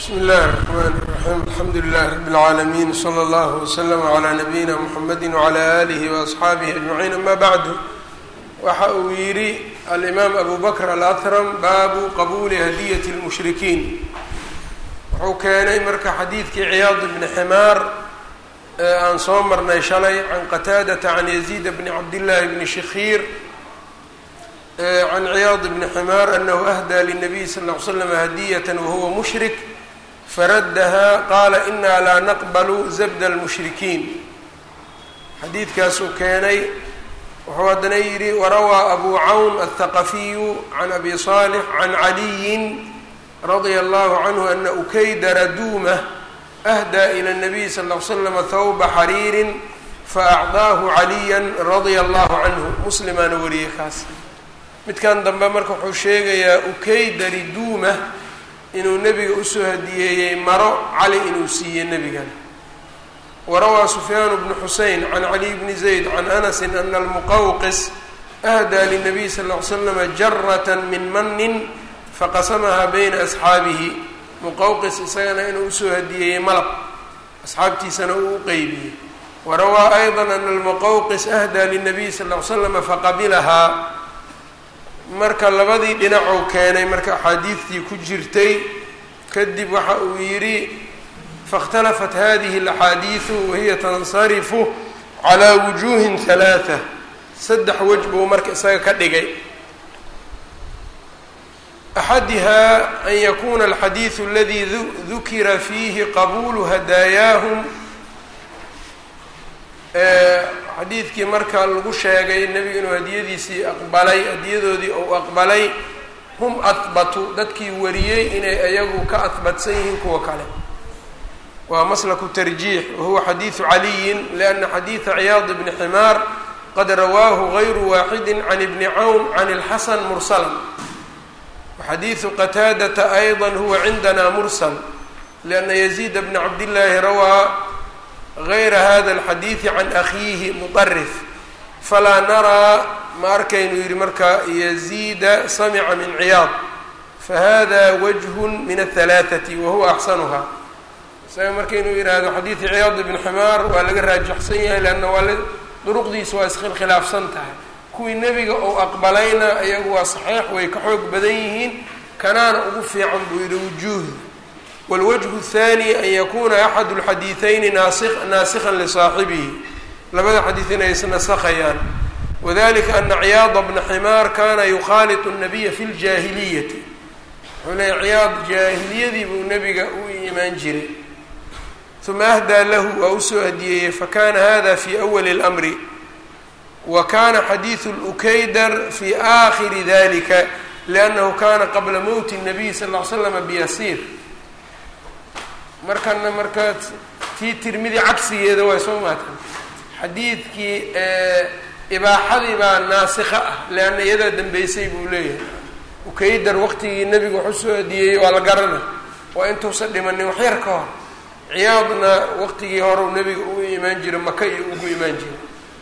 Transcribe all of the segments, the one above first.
bsmi اllahi الرحmn الرaxيim alxamdu لlah rb العaalamiin slى اllah وslm عlى nabiyina mxamedi وعlى alih وaصxaabihi aجmaciin ama bacdu waxa uu yidhi alimaam abu bakr alأthrm baabu qabuuli hadiyat الmushrikiin wuxuu keenay marka xadiidkii ciyaad bni ximaar ee aan soo marnay shalay can qataadata can yaziid bni cabdillaahi bni shikhiir can ciyaad bni ximaar anahu ahdaa lلnabiy sal ll ly slam hadiyat wahuwa mushrik faraddaha qaala inaa laa naqbalu zabda اlmushrikiin xadiidkaasuu keenay wuxuu haddana yidhi warawaa abu cawn aلthaqafiyu can abi صaalix can caliyin radia allahu canhu ana ukaydara duumah ahdaa ila الnabiy sal ll ly slama thawba xariirin faacdaahu caliya radia allahu canhu muslimaana wariyey kaas midkan dambe marka wuxuu sheegayaa ukaydari duumah inuu nebiga usoo hadiyeeyey maro cali inuu siiyey nebigan warawaa sufyaan bnu xusein can caliy bni zayd can anasi ana almuqawqis ahdaa linabiy sal ll ly slama jarata min manin faqasamahaa bayna asxaabihi muqawqis isagana inuu usoo hadiyeeyey malab asxaabtiisana uu u qeybiyey warawaa ayضa ana almuqawqis ahdaa linabiy sal ll ly slama faqabilahaa marka labadii dhinacuu keenay marka axaadiidtii ku jirtay kadib waxa uu yidhi faاkhtalafat hadihi اlaxaadiidu wahiya tansarifu calaa wujuuhin halaaa saddex wej buu marka isaga ka dhigay axadiha an yakuna alxadiidu aladi dukira fiihi qabuulu hadaayaahum xadiidkii marka lagu sheegay nebiga inuu hadiyadiisii aqbalay hadiyadoodii uu aqbalay hum ahbatu dadkii wariyey inay iyagu ka ahbatsan yihiin kuwa kale waa maslaku tarjiix wahuwa xadiidu caliyin lianna xadiida ciyaad bni ximaar qad rawaahu gayru waaxidi can ibni cawn can ilxasan mursalan waxadiidu qataadata ayضa huwa cindana mursal lianna yaziid bna cabdillaahi rawaa غayra hada الxadiiثi can akhiihi muطarif falaa naraa ma arkaynu yihi marka yaziida samca min ciyaad fahada wajه min الثalaaثaةi wahuwa axsanuha isaga markaynu yihahdo xadiiثi ciyaad ibn ximaar waa laga raajaxsan yahay leanna waa duruqdiisa waa iskhilaafsan tahay kuwii nebiga ou aqbalayna iyagu waa saxiix way ka xoog badan yihiin kanaana ugu fiican buu yihi wujuuhi wاlwجه الثanي an yakuna axad اlxadiiثayni naasikha lisaaxibihi labada xadiid inay isnasakhayaan wadalika ana ciyaada bna ximaar kana yukhaaliط الnabiya fi اljaahiliyati wuxuu leeya ciyaad jaahiliyadii buu nebiga u imaan jiray ثuma ahdaa lahu waa usoo hadiyeeyey fakana hada fi أwli الأmri wa kana xadiiثu اlukaydar fi آkhiri dalika لأnnahu kana qabla mowti الnabiy sal اه l slama byasiir markana marka tii tirmidi cagsigeeda waa soo maatan xadiidkii ibaaxadii baa naasikha ah leanna iyadaa dambeysay buu leeyahay ukaydar waqtigii nebiga wax usoo adiyeyey waa la garana waa intuusan dhimanin waxyar ka hor ciyaadna waqtigii horeu nebiga ugu imaan jira maka iyo ugu imaan jira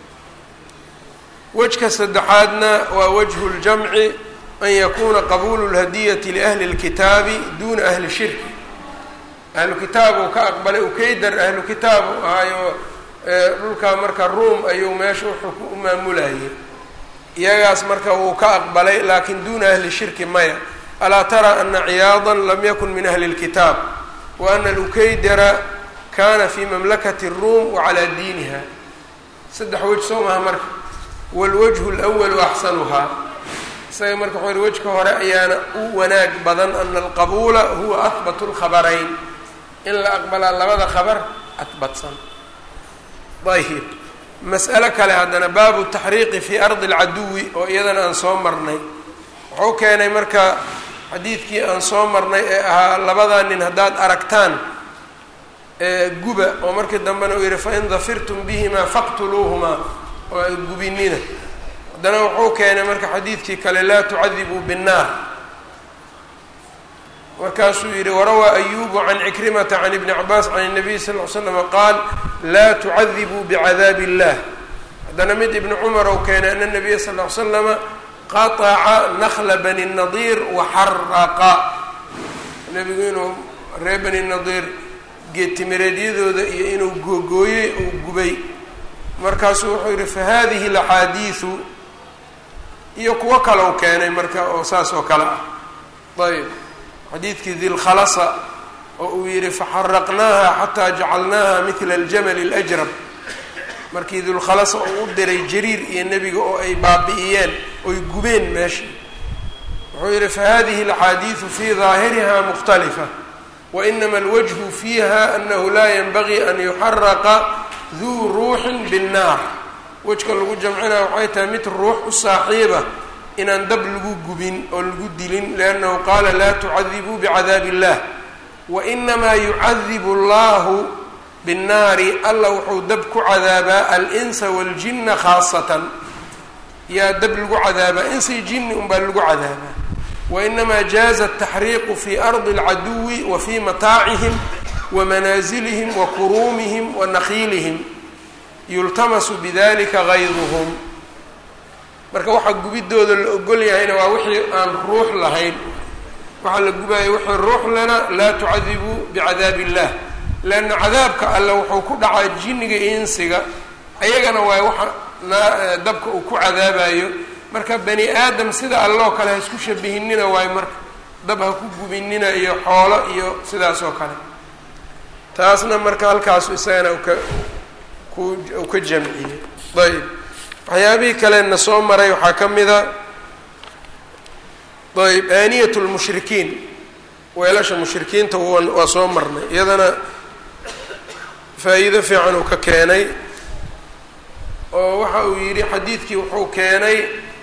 wejka saddexaadna waa wajhu ljamci an yakuna qabuulu lhadiyati liahli اlkitaabi duna ahli shirki ahlu kitaab uu ka aqbalay ukaydar ahlu kitaab u ahaayo dhulkaa marka ruom ayuu meesha wuxuu u maamulayay iyagaas marka wuu ka aqbalay laakin duuna ahli shirki maya alaa tara ana ciyaada lam yakun min ahli اlkitaab wa ana alukaydara kana fi mamlakati الruum wacalaa diiniha saddex wej soo maha marka wاlwajhu اlأwalu axsanuhaa isaga marka wuxuu yihi wejka hore ayaana u wanaag badan ana alqabuula huwa ahbat اlkhabarayn in la aqbalaa labada khabar adbatsan ayib mas'alo kale haddana baabu taxriiqi fii ardi alcaduwi oo iyadana aan soo marnay wuxuu keenay marka xadiidkii aan soo marnay ee ahaa labadaa nin haddaad aragtaan guba oo markii dambena uu yihi fain dafirtum bihimaa faqtuluuhumaa oo gubinina haddana wuxuu keenay marka xadiidkii kale laa tucadibuu binnaar markaasuu yihi warawaa ayubu can cikrimata can ibni cabaas can الnabiy sal ly slama qaal laa tucadibuu bicadaabi اllah haddana mid ibni cumar ou keenay ana nabiya sal ly slama qaطaca nakla bani nadiir waxaraqa nebigu inuu reer bani nadiir geedtimireedyadooda iyo inuu googooyey uu gubay markaasuu wuxuu yidhi fa hadihi alaxaadiidu iyo kuwo kale u keenay marka oo saas oo kale ah ayb xadiidkii dilkhalasa oo uu yidhi faxaraqnaaha xataa jacalnaaha midla aljamali اlajrab markii dulkhalasa uu u diray jariir iyo nebiga oo ay baabi'iyeen oy gubeen meesha wuxuu yidhi fahadihi alaxaadiidu fii daahiriha mukhtalifa wainama alwajhu fiiha anahu laa yanbagii an yuxaraqa duu ruuxin binnaar wejka lagu jamcinaya waxay tahay mid ruux u saaxiiba inaan dab lagu gubin oo lagu dilin liannahu qaala laa tucadibuu bicadaabi illah wainamaa yucadibu allahu binnaari alla wuxuu dab ku cadaabaa alinsa waaljinna khaasatan yaa dab lagu cadaabaa insi jinni unbaa lagu cadaabaa wainamaa jaaza ataxriiqu fi ardi alcaduwi wa fii mataacihim wa manaasilihim wa kuruumihim wa nakiilihim yultamasu bidalika gayduhum marka waxaa gubidooda la ogol yahayna waa wixii aan ruux lahayn waxaa la gubaya wixii ruux lana laa tucadibuu bicadaabi illah leanna cadaabka alle wuxuu ku dhacaa jinniga iyo insiga ayagana waay waxa naa dabka uu ku cadaabayo marka bani aadam sida alloo kale ha isku shabihinina waayo marka dab ha ku gubinina iyo xoolo iyo sidaas oo kale taasna marka halkaasu isagana uka ku u ka jamciyey ayb waxyaabihii kalena soo maray waxaa ka mida ayb aaniyat lmushrikiin weelasha mushrikiinta waa soo marnay iyadana faa-iido fiican uu ka keenay oo waxa uu yidhi xadiidkii wuxuu keenay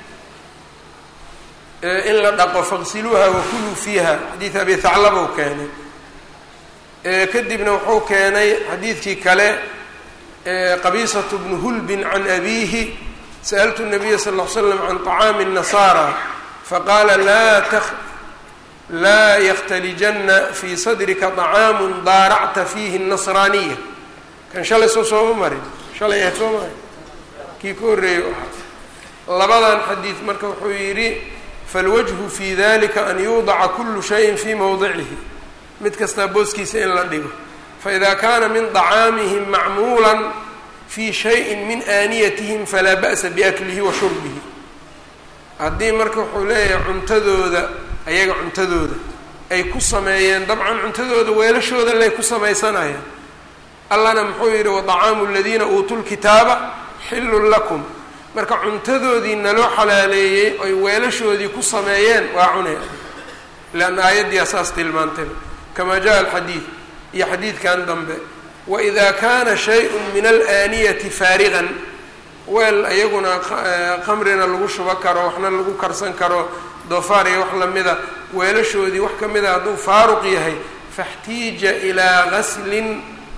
in la dhaqo faqsiluuha wakuluu fiiha xadiid abi haclaba uu keenay kadibna wuxuu keenay xadiidkii kale qabiisatu bnu hulbin can abiihi sa'altu nabiya sal ll ly slam can طacaami الnasaara faqaala laa t laa yakhtalijanna fii sadrika طacaamu daaracta fiihi الnasraaniya kan shalay soo sooma marin shalay ahayd soo marin kii ka horreeyey ahaa labadan xadiid marka wuxuu yidhi falwajhu fi dalika an yuudaca kulu shayin fii mowdicihi mid kastaa booskiisa in la dhigo faida kaana min طacaamihim macmuula fi shayin min aaniyatihim falaa ba'sa biaklihi wa shurbihi haddii marka wuxuu leeyahay cuntadooda ayaga cuntadooda ay ku sameeyeen dabcan cuntadooda weelashooda lay ku samaysanayaan allana muxuu yidhi waطacaamu aladiina uutuu lkitaaba xillun lakum marka cuntadoodii naloo xalaaleeyey oy weelashoodii ku sameeyeen waa cunay leanna aayaddii asaas tilmaantayba kamaa jaa alxadiid iyo xadiidkan dambe waida kaana shay-un min alaaniyati faarigan weel iyaguna khamrina lagu shubo karo waxna lagu karsan karo doofaar iyo wax lamida weelashoodii wax ka mida hadduu faaruq yahay faxtiija ilaa gaslin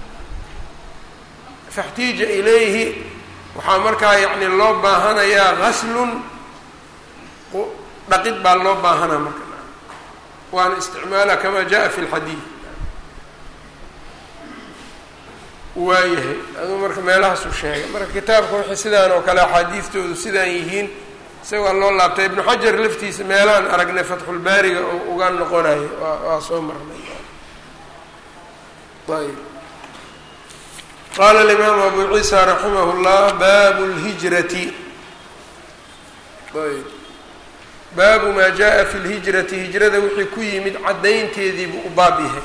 faxtiija ilayhi waxaa markaa yacni loo baahanayaa gaslun dhaqid baa loo baahanaa marka waana isticmaala kamaa jaa fi lxadiid waayahay aduu marka meelahaasuu sheegay marka kitaabka wixii sidaan oo kale axaadiistoodu sidaan yihiin isagaa loo laabtay ibnu xajar laftiisa meelahaan aragnay fatxulbaariga oo uga noqonayo waa waa soo marnay ayb qaala alimaamu abu ciisa raximah llah baabu lhijrati ayb baabu maa jaa fi lhijrati hijrada wixii ku yimid caddaynteediibuu u baab yahay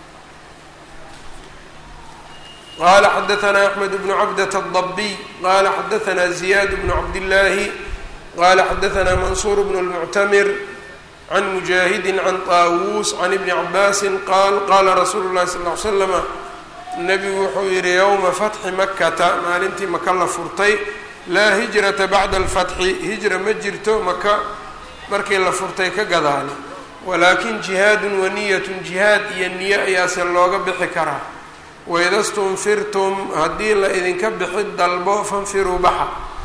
qala xadaثna أحmed بن cabdة الضبي qala xadaثna زiyاad بن cabdالlahi qala xadaثna maنصuر بن المcتmr عn مجاهidi عn طاawuس عn iبن cabاsi qaal qala rasuulu الlahi صلى اه عl slم nebigu wuxuu yihi ywma fatxi makata maalintii maka la furtay laa hijrata bacda اlfatxi hijra ma jirto maka markii la furtay ka gadaale walaakin jihaad waniyat jihaad iyo niyo ayaase looga bixi karaa waida stunfirtum haddii la idinka bixi dalbo fanfiruu baxa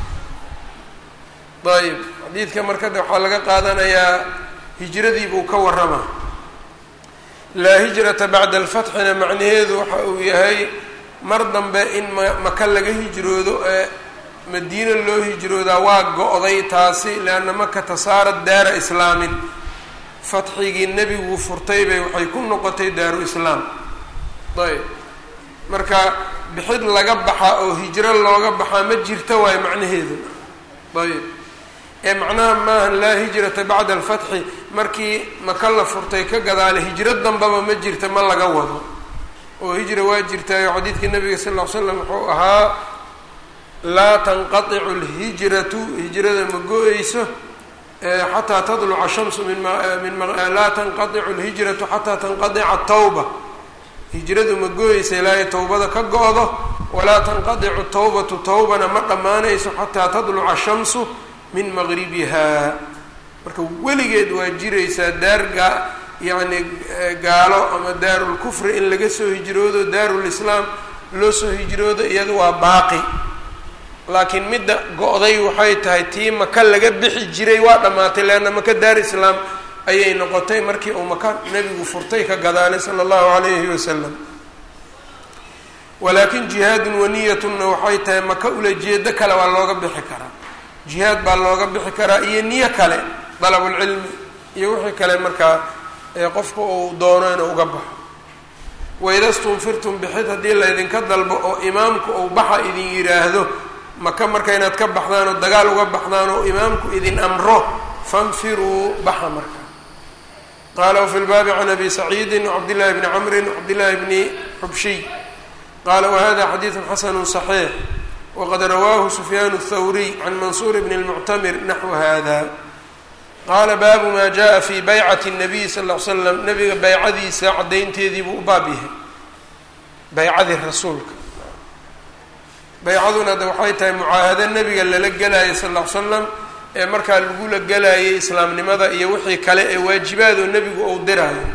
ayb xadiidka marka de waxaa laga qaadanayaa hijradii buu ka waramaa laa hijrata bacda alfatxina macnaheedu waxa uu yahay mar dambe in ma maka laga hijroodo ee madiina loo hijroodaa waa go-day taasi lianna makata saarat daara islaamin fatxigii nebigu furtay bay waxay ku noqotay daaru islaam ayb marka bixid laga baxaa oo hijro looga baxaa ma jirta waayo macnaheedu ayb ee macnaha maaha laa hijrata bacda alfatxi markii maka la furtay ka gadaale hijro dambaba ma jirta ma laga wado oo hijra waa jirtaayo xadiidkii nabiga sal ll ly slam wuxuu ahaa laa tanqaticu lhijratu hijrada ma go-eyso xataa tadluca shamsu min min laa tanqaticu lhijratu xataa tanqadica tawba hijradu ma go-eysa ilaahay tawbada ka go-do walaa tanqadicu tawbatu tawbana ma dhammaanayso xataa tadluca shamsu min maqribiha marka weligeed waa jiraysaa daarga yacni gaalo ama daarulkufri in laga soo hijroodo daarulislaam loo soo hijroodo iyada waa baaqi laakiin midda go-day waxay tahay tii maka laga bixi jiray waa dhammaatay leanna maka daar islaam ayay noqotay markii uu maka nebigu furtay ka gadaalay sala allahu calayhi wasalam walaakin jihaadun waniyatunna waxay tahay maka ulajeedo kale waa looga bixi karaa jihaad baa looga bixi karaa iyo niyo kale dalabulcilmi iyo wixii kale markaa qofka uu doono inuu uga baxo waida stunfirtum bixid haddii laydinka dalbo oo imaamku uu baxa idin yidhaahdo maka marka inaad ka baxdaan oo dagaal uga baxdaan oo imaamku idin amro fanfiruu baxa marka qaala wafi lbaabi can abi saciidi wcabdillahi bni camrin wcabdillahi bni xubshiy qaala wahada xadiidu xasanu صaxiix waqad rawaahu sufyaan الthawriy can mansuur bni اlmuctamir naxwu hada qaala baabu maa jaءa fi baycati الnabiy sal ll ly slam nabiga baycadiisa caddaynteedii buu u baab yahay baycadii rasuulka baycaduna de waxay tahay mucaahado nebiga lala gelayo sal ll ly slam ee markaa lagula gelayay islaamnimada iyo wixii kale ee waajibaadoo nebigu uu diraayo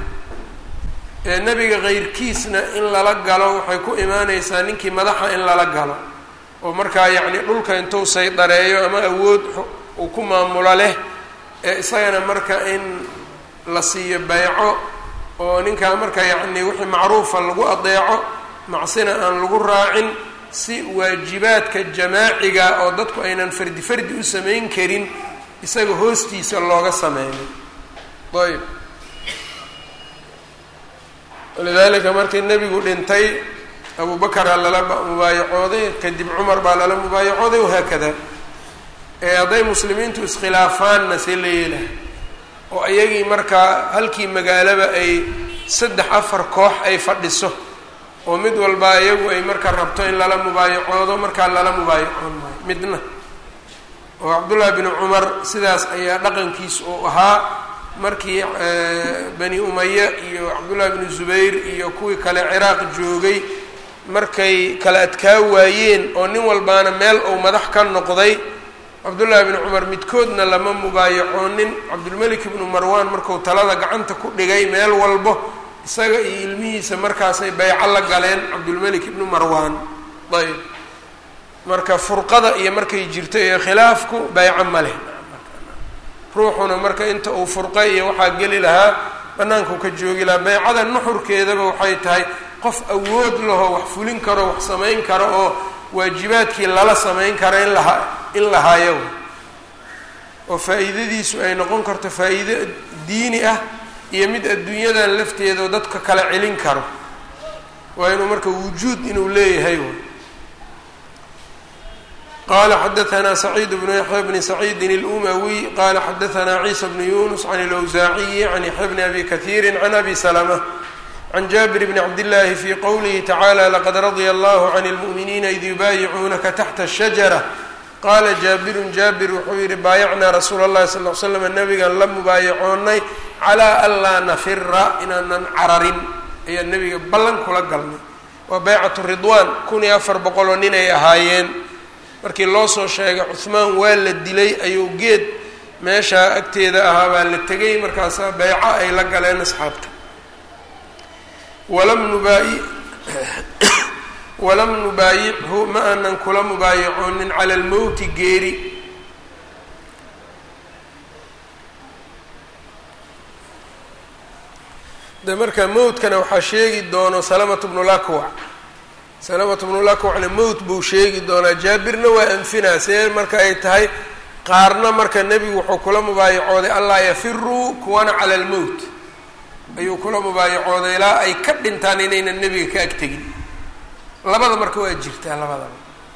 ee nebiga keyrkiisna in lala galo waxay ku imaaneysaa ninkii madaxa in lala galo oo markaa yacni dhulka intuu saydareeyo ama awood uu ku maamulo leh ee isagana marka in la siiyo bayco oo ninkaa marka yacni wixii macruufa lagu adeeco macsina aan lagu raacin si waajibaadka jamaaciga oo dadku aynan fardi fardi u samayn karin isaga hoostiisa looga sameeyo ayb walidaalika markii nebigu dhintay abu bakaraa lala mubaayacooday kadib cumar baa lala mubaayacooday wahaakada ee hadday muslimiintu iskhilaafaanna see la yeelahay oo iyagii markaa halkii magaalaba ay saddex afar koox ay fadhiso oo mid walba iyagu ay marka rabto in lala mubaayacoodo markaa lala mubaayacoon maayo midna oo cabdullaahi binu cumar sidaas ayaa dhaqankiis uu ahaa markii bani umaya iyo cabdullaahi binu zubayr iyo kuwii kale ciraaq joogay markay kala adkaa waayeen oo nin walbaana meel uu madax ka noqday cabdullaahi binu cumar midkoodna lama mubaayacoonin cabdulmelik ibnu marwaan marku talada gacanta ku dhigay meel walbo isaga iyo ilmihiisa markaasay bayco la galeen cabdulmelik ibnu marwaan ayb marka furqada iyo markay jirto iyo khilaafku bayco ma leh ruuxuna marka inta uu furqay iyo waxaa geli lahaa banaanku ka joogi lahaa baycada nuxurkeedaba waxay tahay qof awood laho wax fulin karo wax samayn karo oo waajibaadkii lala samayn karo in laha in lahaayo oo faa-iidadiisu ay noqon karto faa-iido diini ah iyo mid adduunyadan lafteeda oo dadka kala celin karo waa inuu marka wujuud inuu leeyahay qala xadaثna سacيid بن yaحyى بn سacيidi الأmawiي qala xadaثna ciisa بn yunus عan الأwزaaciyi عan yaحya bn abi kaثيiri عan abi سلمة عan jabir bn cabdالlahi fي qowlihi tacaalى laqad radya اllah عan الmuؤminiina id yubaayicuunaka taxta الشhaجرة qaala jaabiru jaabir wuxuu yihi baayacnaa rasuula اllahi sal ly slam nabigan la mubaayacoonay calىa anlaa nafira inaanan cararin ayaa nebiga ballan kula galnay waa baycat ridwaan kun iyo afar boqoloo nin ay ahaayeen markii loo soo sheegay cuhmaan waa la dilay ayuu geed meeshaa agteeda ahaa baa la tegay markaasaa beyco ay la galeen asxaabta walam nubaayi walam nubaayichu ma aanan kula mubaayacoonin cala almowti geeri de marka mowtkana waxaa sheegi doono salamatu bnulakwac salamatu bnulakwacna mowt buu sheegi doonaa jaabirna waa anfinaa see marka ay tahay qaarna marka nebigu wuxuu kula mubaayacooday allaa yafiruu kuwana cala almowt ayuu kula mubaayacooday ilaa ay ka dhintaan inaynan nebiga ka agtegin labada marka waa jirtaa labadaba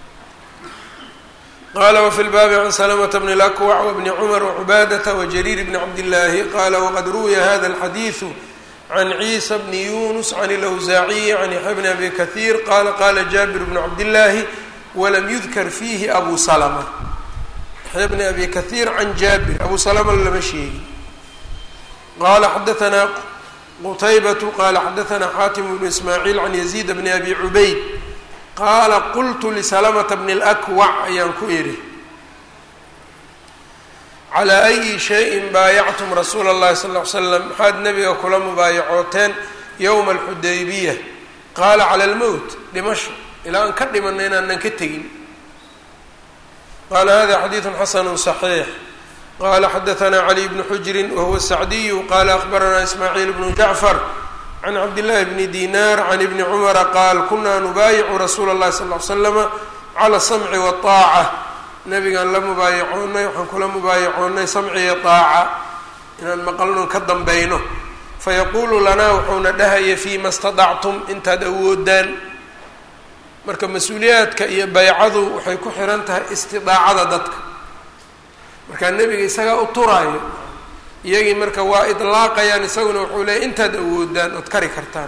qala wfi lbaabi can slmta bn اlakwac wbni cmr wcubaadata wjariir bni cabdillaahi qala wqad ruwiya hada اlxadiiثu can ciisa bni yunus can اlawsaaciyi can yaxya bni abi kahiir qala qala jabir bnu cabdillaahi walam yudkar fiihi abu salma yaxya bni abi kahiir can jaabir abu salma lama sheegin qala xadaanaa qutaybatu qala xadaanaa xaatim bnu ismaaciil can yaziid bni abi cubayd qaala qultu lisalamata bni اlakwac ayaan ku idhi calaa ayi shayin baayactum rasuula اllahi sal ly slam maxaad nebiga kula mubaayacooteen yowma alxudaybiya qaala cala almowt dhimasho ilaa aan ka dhimanna inaanan ka tegin qaala hada xadiidu xasanu صaxiix qala xadaanaa cali bnu xujrin wahuwa sacdiyu qala akbaranaa ismaaciil bnu jacfar can cabdillahi bni dinar can ibni cumara qaal kunaa nubaayicu rasuula اllahi sal l slama cala samci waaaca nabigaan la mubaayacoonnay waxaan kula mubaayacoonnay samci iyo aaca inaan maqalnon ka dambayno fayaquulu lanaa wuxuuna dhahaya fiima stadactum intaad awoodaan marka mas-uuliyaadka iyo baycadu waxay ku xiran tahay istidaacada dadka markaa nebiga isagaa u turaayo iyagii marka waa idlaaqayaan isaguna wuxuu leeyay intaad awoodaan ood kari kartaan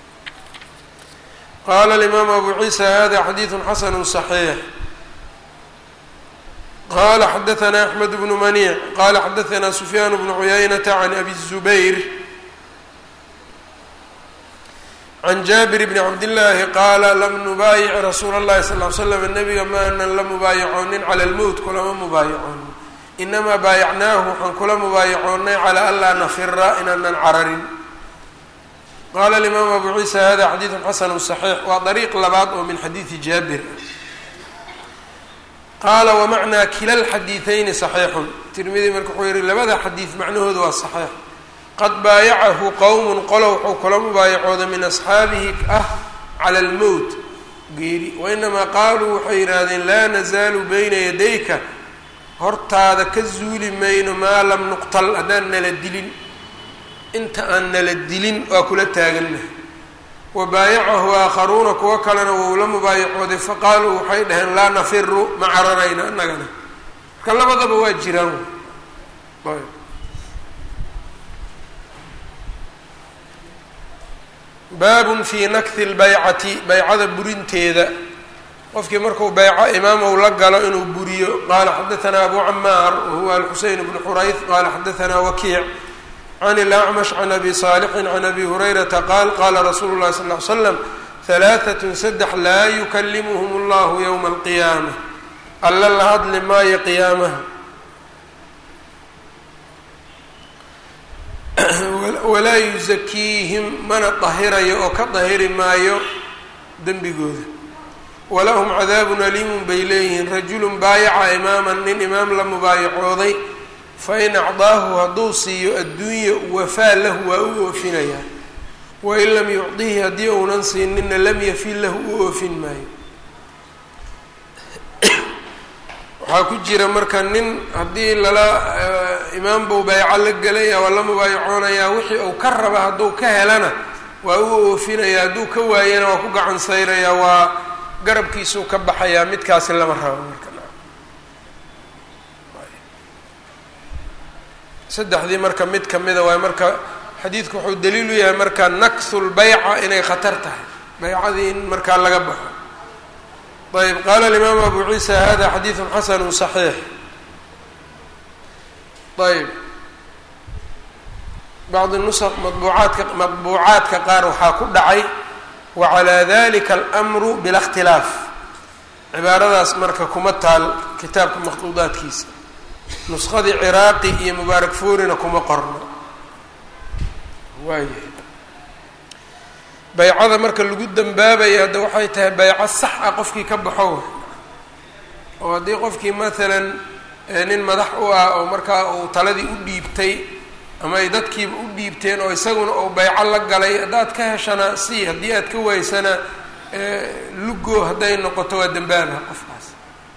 qaala alimaamu abu ciisa hada xadiidu xasanu صaxiix qala xadaanaa axmed bnu maniic qala xadaanaa sufyaan bnu cuyaynata can abi الzubayr can jaabir bni cabdillaahi qaala lam nubaayic rasuula اllahi sal l slam nabiga maanan la mubaayacoonin cala lmowt kulama mubaayacoonin inamaa baayacnaahu waxaan kula mubaayacoonnay calaa an laa nafira inaanan cararin qaala alimaamu abu ciisa hada xadiidu xasanu صaxiix waa dariiq labaad oo min xadiidi jaabir qaala wamacnaa kila lxadiidayni صaxiixun tirmidi marka wuxuu yihi labada xadiid macnahooda waa صaxiix qad baayacahu qowm qolo wuxuu kula mubaayacooda min asxaabihi ah cala almowt geeri wainamaa qaaluu waxay yidhaahdeen laa nazaalu bayna yadayka hortaada ka zuuli mayno maa lam nuqtal haddaan nala dilin inta aan nala dilin waa kula taagannahay wa baayacahu aakharuuna kuwo kalena wou la mubaayacooday faqaaluu waxay dhaheen laa nafiru ma cararayna annagana marka labadaba waa jiraan baabun fii nakhi lbaycati baycada burinteeda qofkii marku bayco imaamow la galo inuu buriyo qaala xadaanaa abu camaar wahuwa alxuseyn bnu xurayth qaala xadaanaa wakiic can ilacmash can abi saalixin can abi hurayrata qaal qaala rasuulu llahi sal l slam halaaatun saddex laa yukalimuhum allahu yowma alqiyaama alla la hadli maayo qiyaamaha walaa yusakiihim mana dahirayo oo ka dahiri maayo dembigooda walahum cadaabun aliimun bay leeyihiin rajulun baayaca imaaman nin imaam la mubaayacooday fain acdaahu hadduu siiyo adduunya wafaa lahu waa u oofinayaa wain lam yucdihi haddii uunan siinina lam yafin lahu u oofin maayo waxaa ku jira marka nin haddii lala imaam buu bayco la gelaya waa la mubaayacoonayaa wixii uu ka raba hadduu ka helana waa u oofinaya hadduu ka waayana waa ku gacan sayrayaa waa garabkiisuu ka baxayaa midkaasi lama rabo marka saddexdii marka mid kamida waay marka xadiidku wuxuu daliil u yahay marka naksu lbayca inay khatar tahay baycadii in markaa laga baxo ayb qaala alimaamu abu ciisa hada xadiidu xasanu صaxiix ayb bacdi nusq mabuucaadka madbuucaadka qaar waxaa ku dhacay wacalaa dalika almru bila اkhtilaaf cibaaradaas marka kuma taal kitaabka makhduudaadkiisa nusqadii ciraaqi iyo mubaarak fuurina kuma qorno waayahay baycada marka lagu dambaabaya hadda waxay tahay bayco sax ah qofkii ka baxo oo haddii qofkii maalan nin madax u ah oo markaa uu taladii u dhiibtay ama ay dadkiiba u dhiibteen oo isaguna uu bayco la galay haddaad ka heshana si haddii aad ka waysana lugo hadday noqoto waa dambaaba qofkaas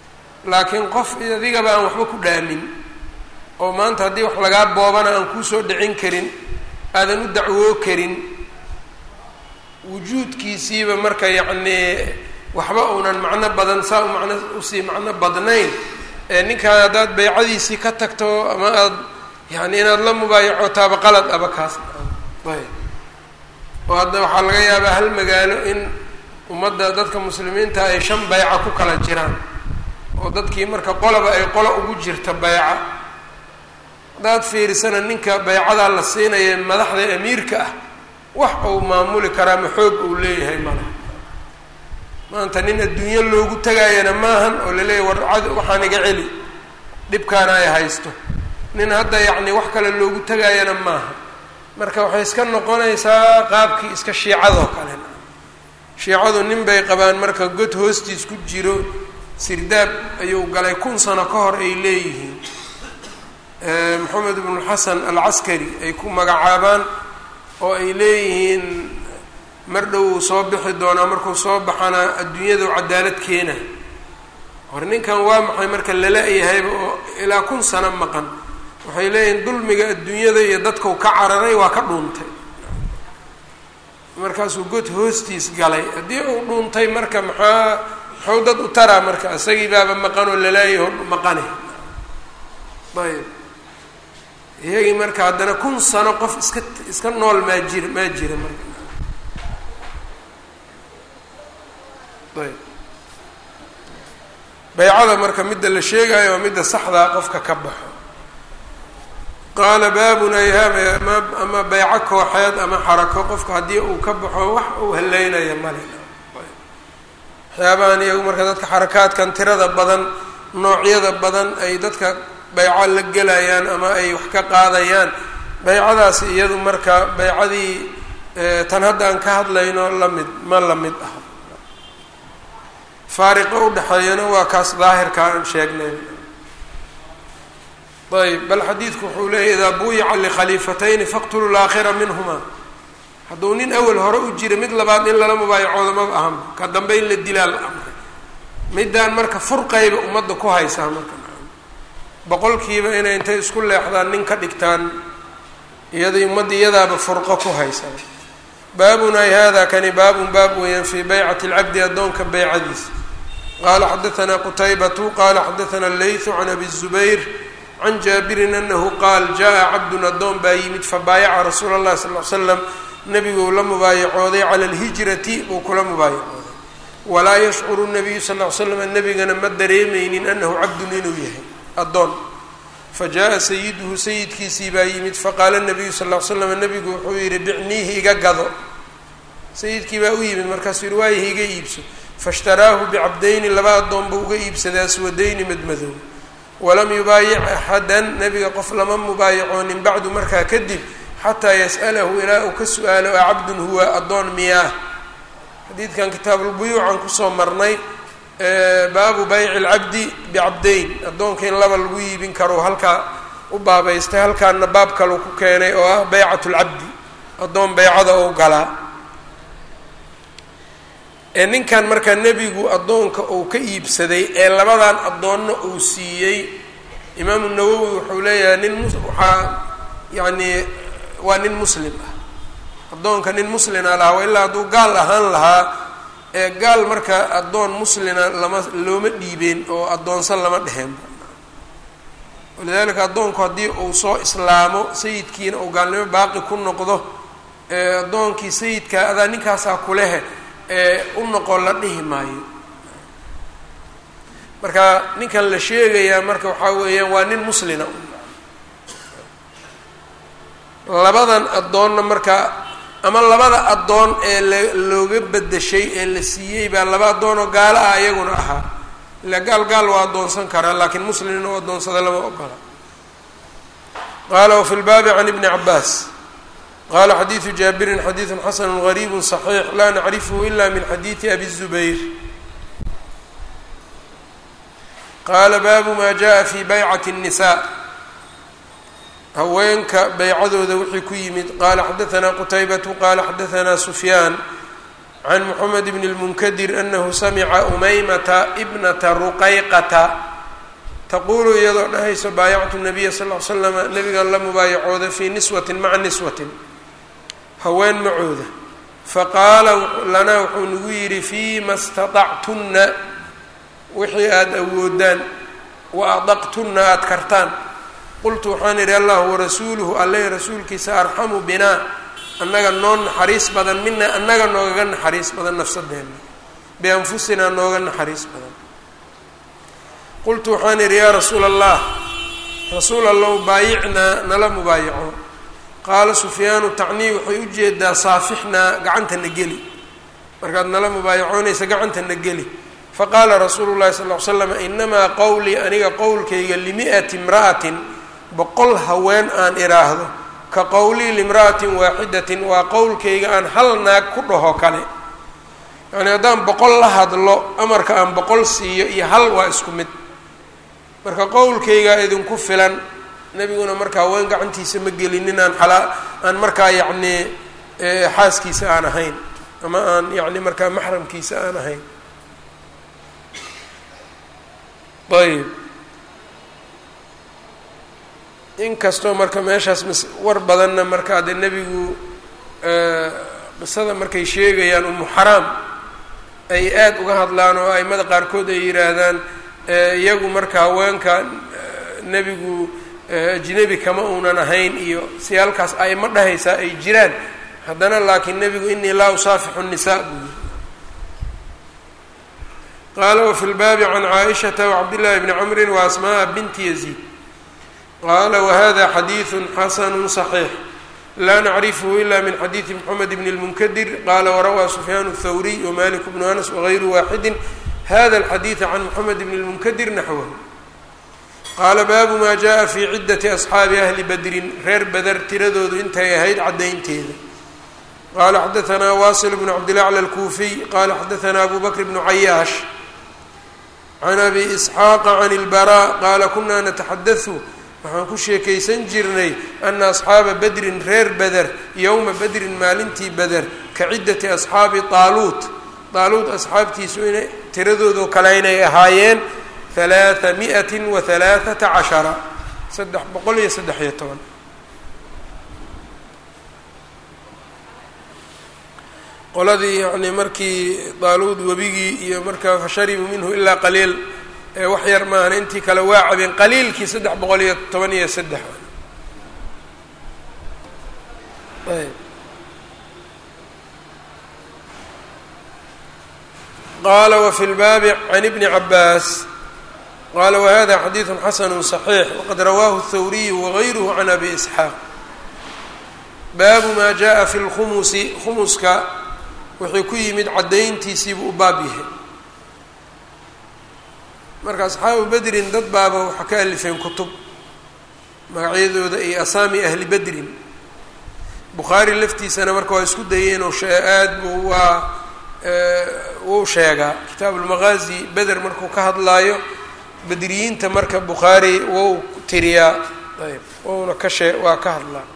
laakiin qof adigaba aan waxba ku dhaamin oo maanta haddii wax lagaa boobana aan kuusoo dhicin karin aadan u dacwoo karin wujuudkiisiiba marka yacnii waxba uunan macno badan saa u macno usii macno badnayn ee ninkaan haddaad baycadiisii ka tagto ama aada yani inaad la mubaayacotaaba qalad aba kaas ayb oo hadda waxaa laga yaabaa hal magaalo in ummadda dadka muslimiinta ay shan bayca ku kala jiraan oo dadkii marka qolaba ay qolo ugu jirta bayca haddaad fiirisana ninka baycadaa la siinaya madaxda amiirka ah wax uu maamuli karaa ma xoog uu leeyahay mala maanta nin adduunyo loogu tagaayana maahan oo laleeyahy war cad waxaan iga celi dhibkaana ay haysto nin hadda yacni wax kale loogu tagaayana maaha marka waxay iska noqonaysaa qaabkii iska shiicadoo kale shiicadu nin bay qabaan marka god hoostiis ku jiro sirdaab ayuu galay kun sano ka hor ay leeyihiin maxamed ibnuxasan alcaskari ay ku magacaabaan oo ay leeyihiin mar dhow uu soo bixi doonaa markuu soo baxana adduunyadu cadaalad keena hor ninkan waa maxay marka lala-yahayba oo ilaa kun sano maqan waxay leeyihiin dulmiga adduunyada iyo dadkau ka cararay waa ka dhuuntay markaasuu god hoostiis galay haddii uu dhuuntay marka maxaa muxuu dad u taraa marka isagii baaba maqan oo lalaayaho maqane ayb iyagii marka haddana kun sano qof iska iska nool maa jira maa jira marka ayb baycada marka midda la sheegayo waa midda saxdaa qofka ka baxo qaala baabun ayhaab ama ama bayco kooxeed ama xarako qofka haddii uu ka baxo wax uu haleynaya male waxyaabahan iyagu marka dadka xarakaadkan tirada badan noocyada badan ay dadka bayco la gelayaan ama ay wax ka qaadayaan baycadaasi iyadu marka baycadii tan hadda aan ka hadlayno lamid ma la mid ah faariqo udhexeeyana waa kaas daahirka aan sheegnay ayb bal xadiidku wuxuu leeyahy idaa buyica likhaliifatayni faqtuluu laakhira minhuma hadduu nin awel hore u jira mid labaad in lala mubaayacooda maba ahanba ka dambe in la dilaa la amray middaan marka furqayba ummadda ku haysaa marka boqolkiiba inay intay isku leexdaan nin ka dhigtaan iyada ummadda iyadaaba furqo ku haysa baabun ay hada kani baabun baab weeyaan fii baycati alcabdi addoonka baycadiisa qaala xadaanaa qutaybatu qaala xadaanaa allaythu can abi zubayr can jaabirin anahu qaal jaa cabdun addoon baa yimid fabaayaca rasuula llahi sal l slam nebiguu la mubaayacooday cala alhijrati buu kula mubaayacooday walaa yashcuru nabiyu sal l slam nebigana ma dareemeynin anahu cabdun inuu yahay addoon fa jaa sayiduhu sayidkiisii baa yimid faqaala nabiyu sal l slam nebigu wuxuu yihi bicniihi iga gado sayidkii baa u yimid markaasuu yihi waayahi iga iibso faishtaraahu bicabdayni laba addoon buu uga iibsaday aswadayni madmadow walam yubaayic axadan nebiga qof lama mubaayacoonin bacdu markaa kadib xataa yas'alahu ilaa uu ka su-aalo a cabdun huwa addoon miyaah xadiidkan kitaabulbuyuucan kusoo marnay baabu bayci alcabdi bicabdayn addoonka in laba lagu iibin karo halkaa u baabaystay halkaana baab kalu ku keenay oo ah baycat lcabdi addoon baycada ou galaa ee ninkan markaa nebigu addoonka uu ka iibsaday ee labadan addoonna uu siiyey imaamu nawowi wuxuu leeyahay nin mus waxaa yacni waa nin muslim ah addoonka nin muslina lahaa ilaa hadduu gaal ahaan lahaa ee gaal marka addoon muslina lama looma dhiibeen oo addoonsan lama dheheenba walidaalika addoonku haddii uu soo islaamo sayidkiina uu gaalnimo baaqi ku noqdo ee addoonkii sayidkaa adaa ninkaasaa kulehe ee u noqon la dhihi maayo marka ninkan la sheegayaa marka waxaa weeyaan waa nin muslina labadan addoonna marka ama labada addoon ee la looga bedeshay ee la siiyey baa laba addoon oo gaalo ah iyaguna ahaa ila gaal gaal waa addoonsan karaa laakiin muslimna u addoonsada lama ogola qaala wafi lbaabi can ibni cabaas qala xadiidu jaabirin xadiidu xasanu gariibu صaxiix laa nacrifhu ila min xadiidi abi الzubayr qaala baabu ma jaءa fi baycati الnisaa haweenka baycadooda wixii ku yimid qala xadaثna qutaybatu qala xadaثna sufyaan can mxamed bn اlmunkadir anahu samica umaymata bnata ruqayqata taquulu iyadoo dhahayso baayactu nabiya sal l slama nabigan la mubaayacooda fii niswatin maca niswatin haween macooda faqaala lanaa wuxuu nagu yidhi fiima staطactunna wixii aada awoodaan wa adaqtunna aada kartaan qultu waxaan idhi allahu warasuuluhu alle rasuulkiisa arxamu binaa annaga noo naxariis badan mina annaga noogaga naxariis badan nafsadeenna bianfusinaa nooga naxariis badan qultu waxaan idhi yaa rasuula allah rasuul allow baayicnaa nala mubaayaco qaala sufyaanu tacnii waxay u jeedaa saafixnaa gacantana geli markaad nala mubaayacoonaysa gacantana geli faqaala rasuulu llahi sal ly slam inamaa qowlii aniga qowlkayga limi'ati imra'atin boqol haween aan idhaahdo ka qowlii limra'atin waaxidatin waa qowlkayga aan hal naag ku dhaho kale yacni haddaan boqol la hadlo amarka aan boqol siiyo iyo hal waa isku mid marka qowlkaygaa idinku filan nebiguna marka haween gacantiisa ma gelinin aan xalaa aan markaa yacnii xaaskiisa aan ahayn ama aan yacni markaa maxramkiisa aan ahayn ayb inkastoo marka meeshaas m war badanna markaa dee nebigu qisada markay sheegayaan umu xaraam ay aada uga hadlaan oo aimada qaarkood ay yidhaahdaan iyagu marka haweenka nebigu ajnebi kama uunan ahayn iyo si halkaas aimo dhahaysaa ay jiraan haddana laakiin nebigu inii laa usaafixu nisaa buu yiri qaala wafi lbaabi can caaishata wacabdillahi bni camrin waasmaaa binti yaziid qaala wahada xadiidu xasanu صaxiix laa nacrifhu ila min xadiidi mxamed bn اlmunkadir qaala warawaa sufyaan الthawriy wmalik bnu anas wagayru waaxidi hada alxadiida can moxamed bn اlmunkadir naxwahu qaala baabu ma jaءa fi ciddati asxaabi ahli badrin reer beder tiradoodu intay ahayd caddaynteeda qala xadaanaa wasil bnu cabdilacla alkuufiy qala xadaanaa abu bakr bnu cayaash can abi isxaaqa can اlbaraa qaala kuna nataxadau waxaan ku sheekaysan jirnay ana asxaaba bedrin reer beder yowma bedrin maalintii beder ka ciddati asxaabi taaluut taaluut asxaabtiisu inay tiradoodoo kale inay ahaayeen halaaa mi'ati wa halaaثata cashara saddex boqol iyo saddex iyo toban qoladii yacni markii daaluud webigii iyo markaa fasharibuu minhu ilaa qaliil ee wax yar maahna intii kale waa cabeen qaliilkii saddex boqol iyo toban iyo saddex ayb qaala wafi lbaabi can ibni cabaas qaala wahada xadiidu xasanu صaxiix waqad rawaahu الthawriyu wagayruhu can abi isxaaq baabu ma jaءa fi lkhumusi khumuska wuxuu ku yimid caddayntiisiibuu u baab yahay marka asxaabu bedrin dad baaba waxaa ka alifeen kutub magacyadooda iyo asaami ahli bedrin bukhaari laftiisana marka waa isku dayeen oo aad buu waa wuu sheegaa kitaabu lmaqaazi beder markuu ka hadlaayo bedriyiinta marka bukhaari wou tiriyaa ayb wouna ka shee waa ka hadlaa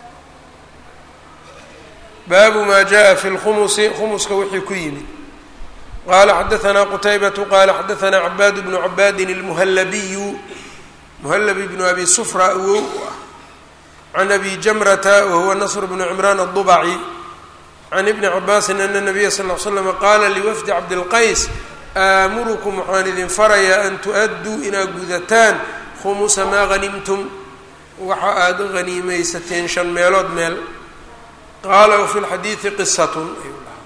baabu ma jaءa fi اlkhumusi khumuska wixii ku yimid qala xadaثna qutaybatu qala xadaثna cabaad bnu cabaadin اlmuhallabiyu muhallabi bnu abi sufra awow ah can abi jamrata wahuwa nasr bnu cimraan الضubci can ibni cabaasin ana nabiya sal ll ly slam qaala liwafdi cabdilqays aamurukum waxaan idin farayaa an tu-adduu inaad gudataan khumusa maa hanimtum waxa aada haniimaysateen shan meelood meel qaala wafi lxadiidi qisatun ayuu dhahaa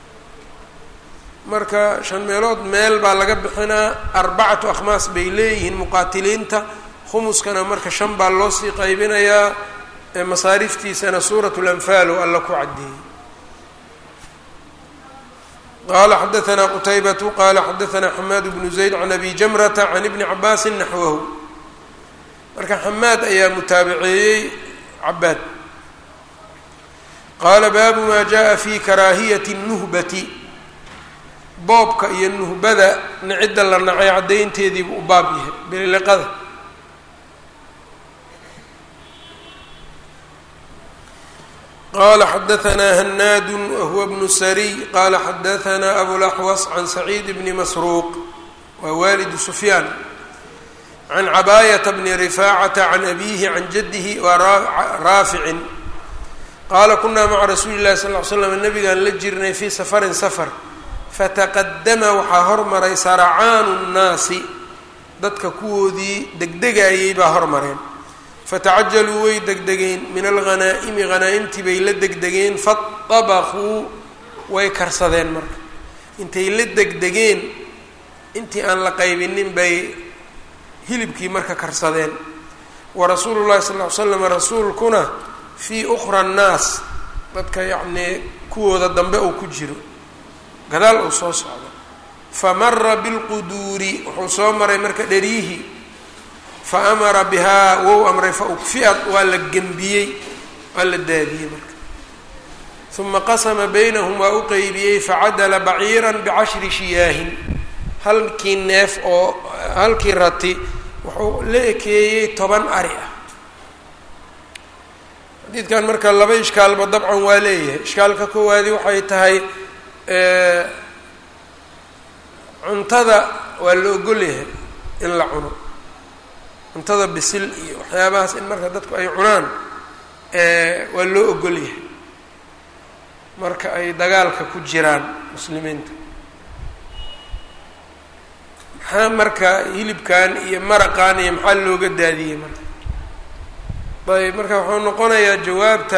marka shan meelood meel baa laga bixinaa arbacatu akhmaas bay leeyihiin muqaatiliinta khumuskana marka shan baa loo sii qaybinayaa masaariftiisana suurat lanfaal oo alla ku caddeeyey qala xadaثna qutaybatu qala xadaثna xamaad bnu zayd can abi jamrata can ibni cabaasi naxwahu marka xamaad ayaa mutaabaceeyey cabaad qaala baabu ma jaءa fi karaahiyati الnuhbati boobka iyo nuhbada nicidda la nacay caddaynteediibu u baab yahay bililiqada qala xadaثna hanaad wahuwa bnu sariy qala xadaثna abulaxwas can saciid bni masruuq waa waalidu sufyaan can cabaayata bni rifaacata can abiihi can jaddihi waa raaficin qaala kunaa maca rasuuli llahi sal ly slam nabigaan la jirnay fii safarin safar fataqadama waxaa hormaray saracaanu nnaasi dadka kuwoodii degdegayay baa hormareen fatacajaluu way degdegeen min alghanaa'imi hanaa-imtii bay la degdegeen fatabaquu way karsadeen marka intay la degdegeen intii aan la qaybinin bay hilibkii marka karsadeen wa rasuulu llahi sal ly slam rasuulkuna fii ukhra annaas dadka yacnii kuwooda dambe uu ku jiro gadaal uu soo socdo fa mara bilquduuri wuxuu soo maray marka dheriihi fa amara bihaa wou amray fa ukfi'ad waa la gembiyey waa la daadiyey marka uma qasama baynahum waa u qeybiyey facadala baciiran bicashri shiyaahin halkii neef oo halkii rati wuxuu la ekeeyey toban ari ah xadiidkan marka laba ishkaalba dabcan waa leeyahay ishkaalka koowaadi waxay tahay cuntada waa la ogolyahay in la cuno cuntada bisil iyo waxyaabahaas in marka dadku ay cunaan waa loo ogolyahay marka ay dagaalka ku jiraan muslimiinta maxaa marka hilibkan iyo maraqan iyo maxaa looga daadiyey marka ayb marka wuxuu noqonayaa jawaabta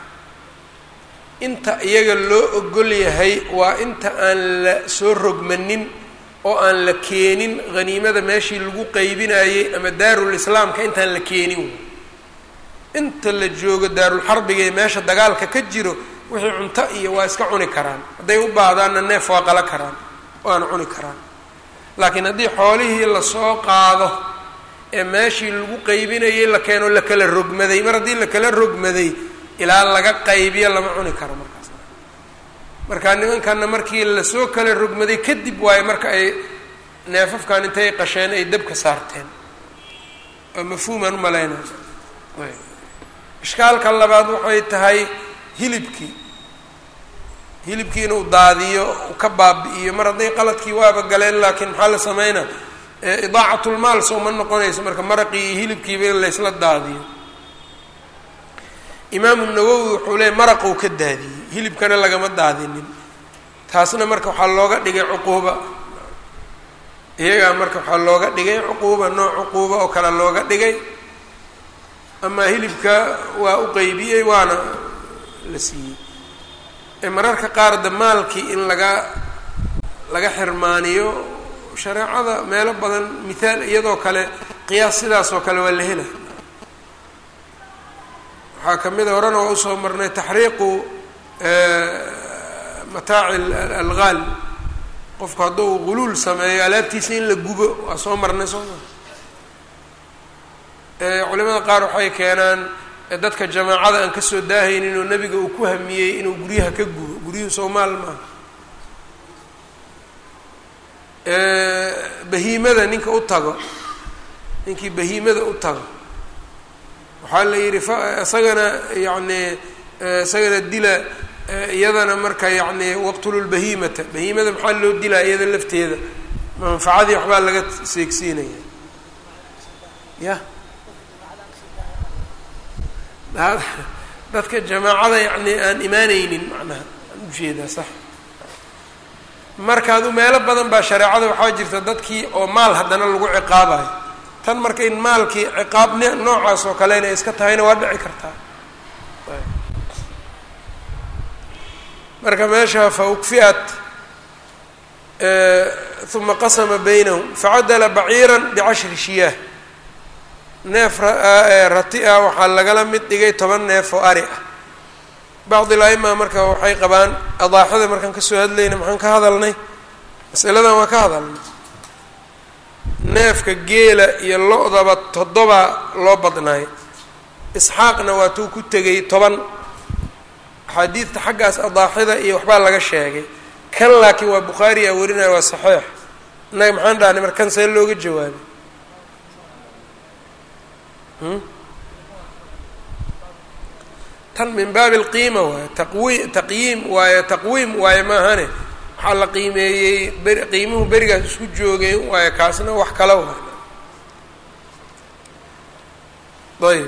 inta iyaga loo ogol yahay waa inta aan la soo rogmanin oo aan la keenin haniimada meeshii lagu qeybinayey ama daarul islaamka intaan la keenin inta la joogo daarulxarbiga ee meesha dagaalka ka jiro wixii cunto iyo waa iska cuni karaan hadday u baahdaanna neef waa qala karaan waana cuni karaan laakiin haddii xoolihii lasoo qaado ee meeshii lagu qaybinayay la keeno la kala rogmaday mar haddii la kala rogmaday ilaa laga qaybiyo lama cuni karo markaas markaa nimankanna markii lasoo kala rogmaday kadib waayo marka ay neefafkan intay qasheen ay dabka saarteen waa mafhuumaan umalaynaya ishkaalka labaad waxay tahay hilibkii hilibkii inuu daadiyo u ka baabi'iyo mar hadday qaladkii waaba galeen laakiin maxaa la sameynaa idaacatlmaal soo ma noqonayso marka maraqii iyo hilibkiiba in laysla daadiyo imaamu nawowi wuxuu leeyay maraqou ka daadiyey hilibkana lagama daadinin taasna marka waxaa looga dhigay cuquuba iyagaa marka waxaa looga dhigay cuquuba nooc cuquuba oo kale looga dhigay amaa hilibka waa u qeybiyey waana la siiyey mararka qaar damaalkii in laga laga xirmaaniyo shareecada meelo badan mithaal iyadoo kale qiyaas sidaas oo kale waa la hela waxaa ka mid a horena waa usoo marnay taxriiqu mataaci algaal qofku hadduu guluul sameeyo alaabtiisa in la gubo waa soo marnay soo ma culimada qaar waxay keenaan dadka jamaacada aan kasoo daahaynin oo nebiga uu ku hamiyey inuu guryaha ka gubo guryuhu soomaal maaha bahiimada ninka u tago ninkii bahiimada u tago waxaa la yidhi fa isagana yacni isagana dila iyadana marka yacni waqtululbahiimata bahiimada maxaa loo dilaa iyada lafteeda manfacadii waxbaa laga seegsiinaya ya dadka jamaacada yacni aan imaaneynin macnaha aan ujeedaa sax marka adu meelo badan baa shareecada waxaa jirta dadkii oo maal haddana lagu ciqaabayo tan marka in maalkii ciqaab n noocaas oo kale inay iska tahayna waa dhici kartaa marka meesha fa ukfiat uma qasama baynahum facadala baciira bicashri shiyaah neef rati ah waxaa lagala mid dhigay toban neef oo ari ah bacdi la-ima marka waxay qabaan adaaxada markaan kasoo hadlayna maxaan ka hadalnay masaladan waa ka hadalnay neefka geela iyo lo-daba toddoba loo badnaay isxaaqna waa tuu ku tegay toban axaadiidta xaggaas adaaxida iyo waxbaa laga sheegay kan laakiin waa bukhaari a warinaya waa saxiix innaga maxaan dhahnay marka kan see looga jawaabay tan min baabi alqiima waayo taqwi taqyiim waayo taqwiim waayo maahane waxaa la qiimeeyey beri qiimuhu berigaas isku joogay waayo kaasna wax kala waayo ayb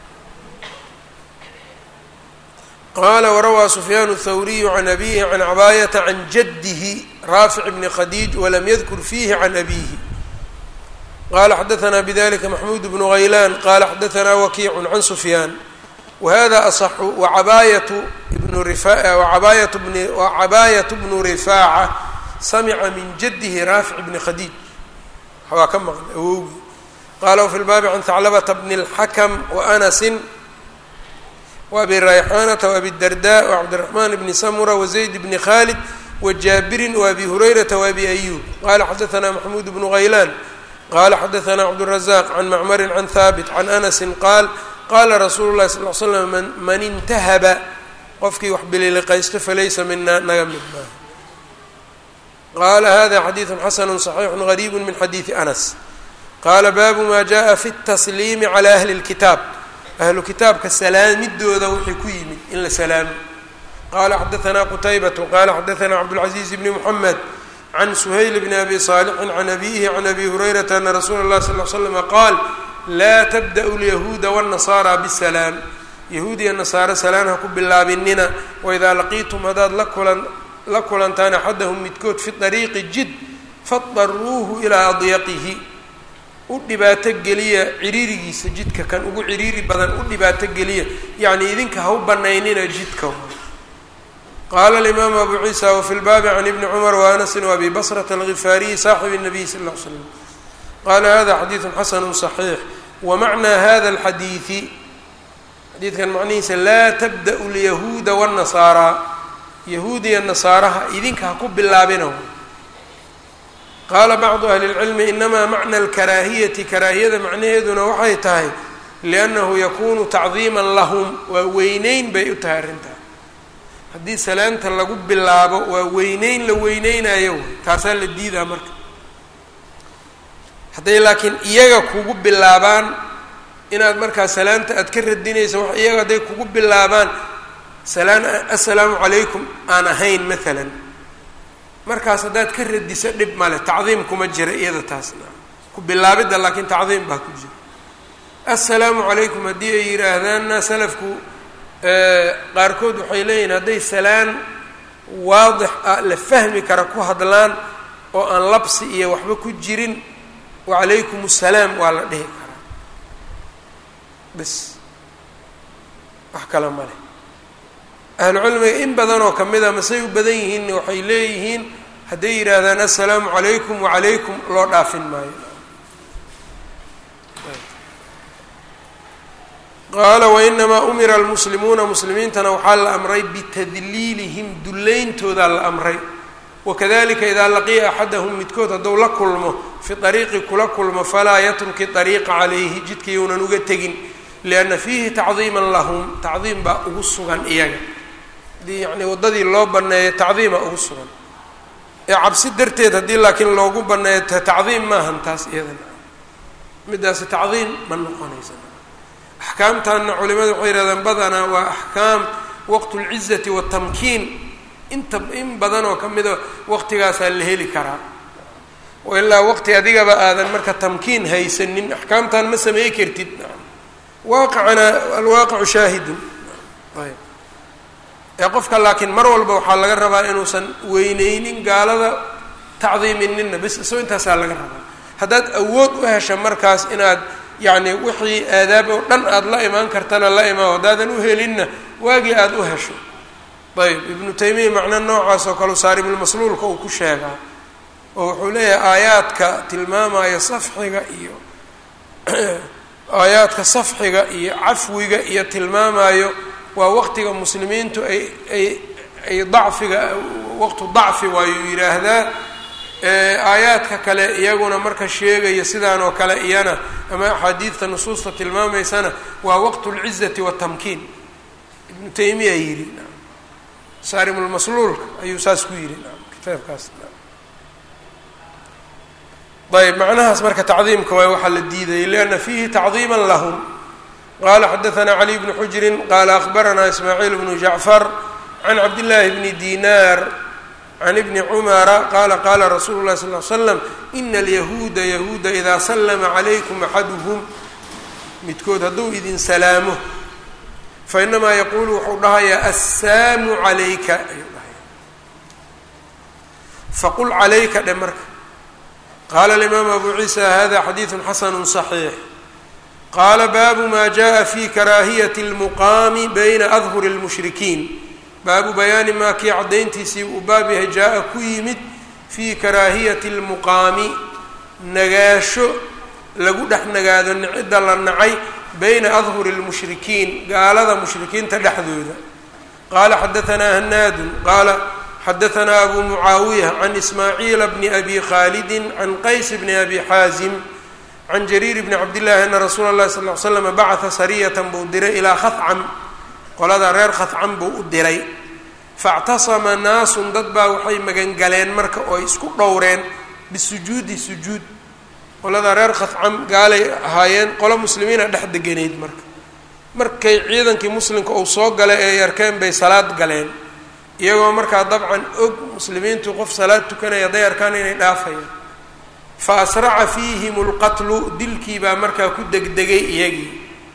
qala warawaa sufyaan الthawriyu can abihi can cabaayata can jadihi raafic bni khadiij walam yadkur fiihi can abihi qala xadaثna bdlika maxmud bnu haylan qala xadaثna wakiicu can sufyaan whada aصxu wacabaayatu bnu wacabaayat bni wacabaayat bnu rifaaca samica min jadihi raafic bni khadiij waa ka maqlay awowgii qala wfi lbaabi can haclabata bni اlxakm waanasin wabi rayxaanata wabi darda wacabdiraxman bni samura wazayd bni khalid wajaabirin waabi hurayrata waabi ayub qala xadaثna maxmuud bnu haylaan qala xadaثna cabdالrazaq can macmari can haabit can anasi qaal qala rasuulu lahi sal l slam man intahaba qofkii wax bililiqaysto falaysa mina naga mid maaha qala hada xadiiثu xasanu صaxiixu gariib min xadiiثi anas qala baabu ma jaءa fi الtasliimi calى ahli اlkitaab ahlu kitaabka salaamidooda wixii ku yimid in la salaamo qala xadaثna qutaybatu qala xadaثna cabdالcaزiiz bni mxamed can suhayl bni abi صaalixin can abihi can abi hurayrata ana rasuula اlah sal l slama qaal laa tabda'u lyahuuda wالnasaara bsalaam yahuud iyo nasaare salaan ha ku bilaabinina waidaa laqiitum haddaad lakulan la kulantaan axadahum midkood fi طariiqi jid fadaruuhu ilaa adyaqihi u dhibaato geliya ciriirigiisa jidka kan ugu ciriiri badan u dhibaato geliya yacni idinka ha u banaynina jidka qaala alimaamu abu ciisa wafi lbaabi can ibni cumar waanasin waabi basrata algifaariyi saaxibi الnabiy sal ll l slam qala hada xadiidu xasanu صaxiix wamacnaa hada اlxadiidi xadiidkan macnihiisa laa tabda'u lyahuuda wالnasaaraa yahuud iyo nasaaraha idinka ha ku bilaabina qaala bacdu ahli اlcilmi inamaa macna alkaraahiyati karaahiyada macnaheeduna waxay tahay liannahu yakunu tacdiima lahum waa weyneyn bay u tahay arrintaa haddii salaanta lagu bilaabo waa weyneyn la weyneynayo taasaa la diidaa marka hadday laakiin iyaga kugu bilaabaan inaad markaa salaanta aad ka radinaysa wax iyaga hadday kugu bilaabaan salaan assalaamu calaykum aan ahayn maalan markaas haddaad ka radiso dhib male tacdiim kuma jira iyada taasna ku bilaabidda laakiin tacdiim baa ku jira assalaamu calaykum haddii ay yidhaahdaanna salafku qaarkood waxay leeyihin hadday salaan waadix ah la fahmi kara ku hadlaan oo aan labsi iyo waxba ku jirin wacalaykum assalaam waa la dhihi karaa bas wax kale ma leh ahlucilmiga in badan oo kamid a masay u badan yihiinna waxay leeyihiin hadday yidhaahdaan assalaamu calaykum wacalaykum loo dhaafin maayo qaala wainamaa umira almuslimuuna muslimiintana waxaa la amray bitadliilihim dulleyntoodaa la amray wakadalika idaa laqiya axadahum midkood hadduu la kulmo fi ariiqi kula kulmo falaa yatruki ariiqa calayhi jidka younan uga tegin lianna fiihi tacdiiman lahum tacdiim baa ugu sugan iyaga hadii yacni waddadii loo baneeyo tacdiima ugu sugan ee cabsi darteed haddii laakiin loogu baneeyo tacdiim maahan taas iyadana midaasi tacdiim ma noqonaysa axkaamtanna culimadu waxay yihahdaan badanaa waa axkaam waqtu lcizati watamkiin inta in badan oo kamida waqtigaasaa la heli karaa oo ilaa waqti adigaba aadan marka tamkiin haysanin axkaamtan ma samey kartid waaqicana alwaaqicu shaahidun ayb ee qofka laakiin mar walba waxaa laga rabaa inuusan weyneynin gaalada tacdiiminina bis isoo intaasaa laga rabaa haddaad awood u hesha markaas inaad yacni wixii aadaab oo dhan aada la imaan kartana la imaan haddaadan u helinna waagii aada u hesho ayb ibnu taymiya macno noocaas oo kale saarimulmasluulka uu ku sheegaa oo wuxuu leeyahay aayaadka tilmaamaya safxiga iyo aayaadka safxiga iyo cafwiga iyo tilmaamayo waa waqtiga muslimiintu ay ay ay dacfiga waqtu dacfi waayuu yidhaahdaa aayaadka kale iyaguna marka sheegaya sidaan oo kale iyana ama axaadiidta nusuusta tilmaamaysana waa waqtu lcizati watamkiin ibnu taymiya yidhi saarimulmasluulka ayuu saas ku yidhi kitaabkaas ayb macnahaas marka tacdiimka waay waxaa la diidayay lianna fiihi tacdiima lahum qala xadaثna cali bnu xujrin qala akhbarana ismaaciil bnu jacfar can cabdillaahi bni dinar can ibni cumara qala qala rasuulu lahi sal l slam ina alyahuuda yahuuda idaa slama calaykum axaduhum midkood hadduu idin salaamo fa inamaa yaquulu wuxuu dhahayaa assaamu calayka ayuu dhahaya faqul calayka dhe marka qaala alimaamu abu ciisa hada xadiidun xasanu صaxiix qaala baabu ma jaءa fi karaahiyati اlmuqaami bayna adhuri اlmushrikiin baabu bayaani maa kii caddayntiisii uu baab yahay jaa-a ku yimid fii karaahiyati اlmuqaami nagaasho lagu dhex nagaado cidda la nacay bayna adhuri اlmushrikiin gaalada mushrikiinta dhexdooda qaala xadaanaa hanaadun qaala xadaanaa abu mucaawiya can ismaaciila bni abi khaalidi can qays bni abi xaazim can jariir bni cabdillahi ana rasuula اllahi sal ly slam bacata sariyatan buu diray ilaa khacam qolada reer khadcan buu u diray faاctasama naasun dad baa waxay magangaleen marka oo ay isku dhowreen bisujuudi sujuud qolada reer khadcam gaalay ahaayeen qolo muslimiina dhex deganeyd marka markay ciidankii muslimka uu soo galay ee arkeen bay salaad galeen iyagoo markaa dabcan og muslimiintu qof salaad tukanaya hadday arkaan inay dhaafayaan fa asraca fiihim اlqatlu dilkii baa markaa ku degdegay iyagii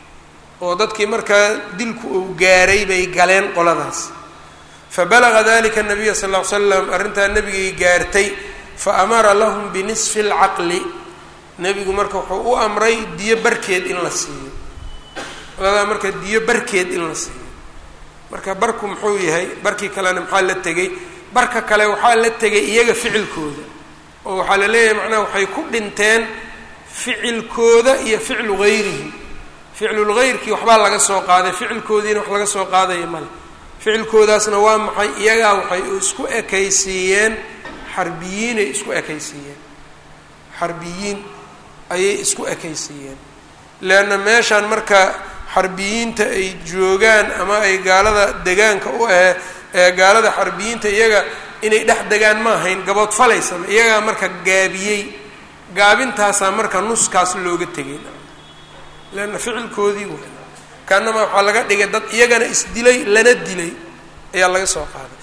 oo dadkii markaa dilku uu gaaray bay galeen qoladaas fabalaga dalika nabiya sal ll ly slam arrintaa nebigay gaartay fa amara lahum binisfi اlcaqli nebigu marka wuxuu u amray diyo barkeed in la siiyo qoladaa marka diyo barkeed in la siiyo marka barku muxuu yahay barkii kalena maxaa la tegay barka kale waxaa la tegay iyaga ficilkooda oo waxaa la leeyahay macnaha waxay ku dhinteen ficilkooda iyo ficlu gayrihim ficlulgayrkii waxbaa laga soo qaaday ficilkoodiina wax laga soo qaadaya male ficilkoodaasna waa maxay iyagaa waxay isku ekaysiiyeen xarbiyiinay isku ekaysiiyeen xarbiyiin ayay isku ekaysiiyeen leanna meeshaan marka xarbiyiinta ay joogaan ama ay gaalada degaanka u ahe ee gaalada xarbiyiinta iyaga inay dhex degaan ma ahayn gaboodfalaysama iyagaa marka gaabiyey gaabintaasaa marka nuskaas looga tegay leanna ficilkoodii way kaanama waxaa laga dhigay dad iyagana isdilay lana dilay ayaa laga soo qaaday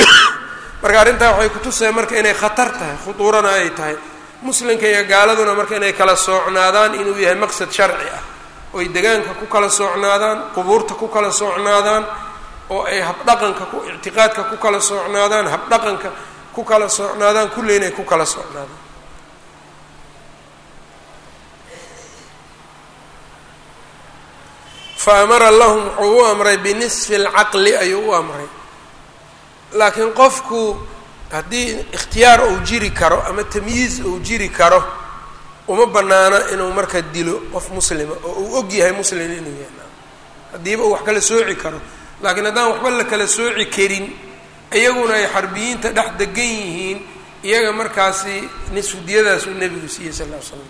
marka arrintaa waxay kutusaya marka inay khatar tahay khuduurana ay tahay muslimka iyo gaaladuna marka inay kala soocnaadaan inuu yahay maqsad sharci ah oo ay degaanka ku kala soocnaadaan qubuurta ku kala soocnaadaan oo ay habdhaqanka ku ictiqaadka ku kala soocnaadaan habdhaqanka ku kala soocnaadaan kulli inay ku kala soocnaadaan fa amara lahum wuxuu u amray binisfi alcaqli ayuu u amray laakiin qofku haddii ikhtiyaar uu jiri karo ama tamyiiz uu jiri karo uma banaana inuu marka dilo qof muslima oo uu og yahay muslim inuu yahay haddiiba uu wax kala sooci karo laakiin haddaan waxba la kala sooci karin iyaguna ay xarbiyiinta dhex degan yihiin iyaga markaasi nisfudiyadaasuu nebigu siiyey sal ll ly slam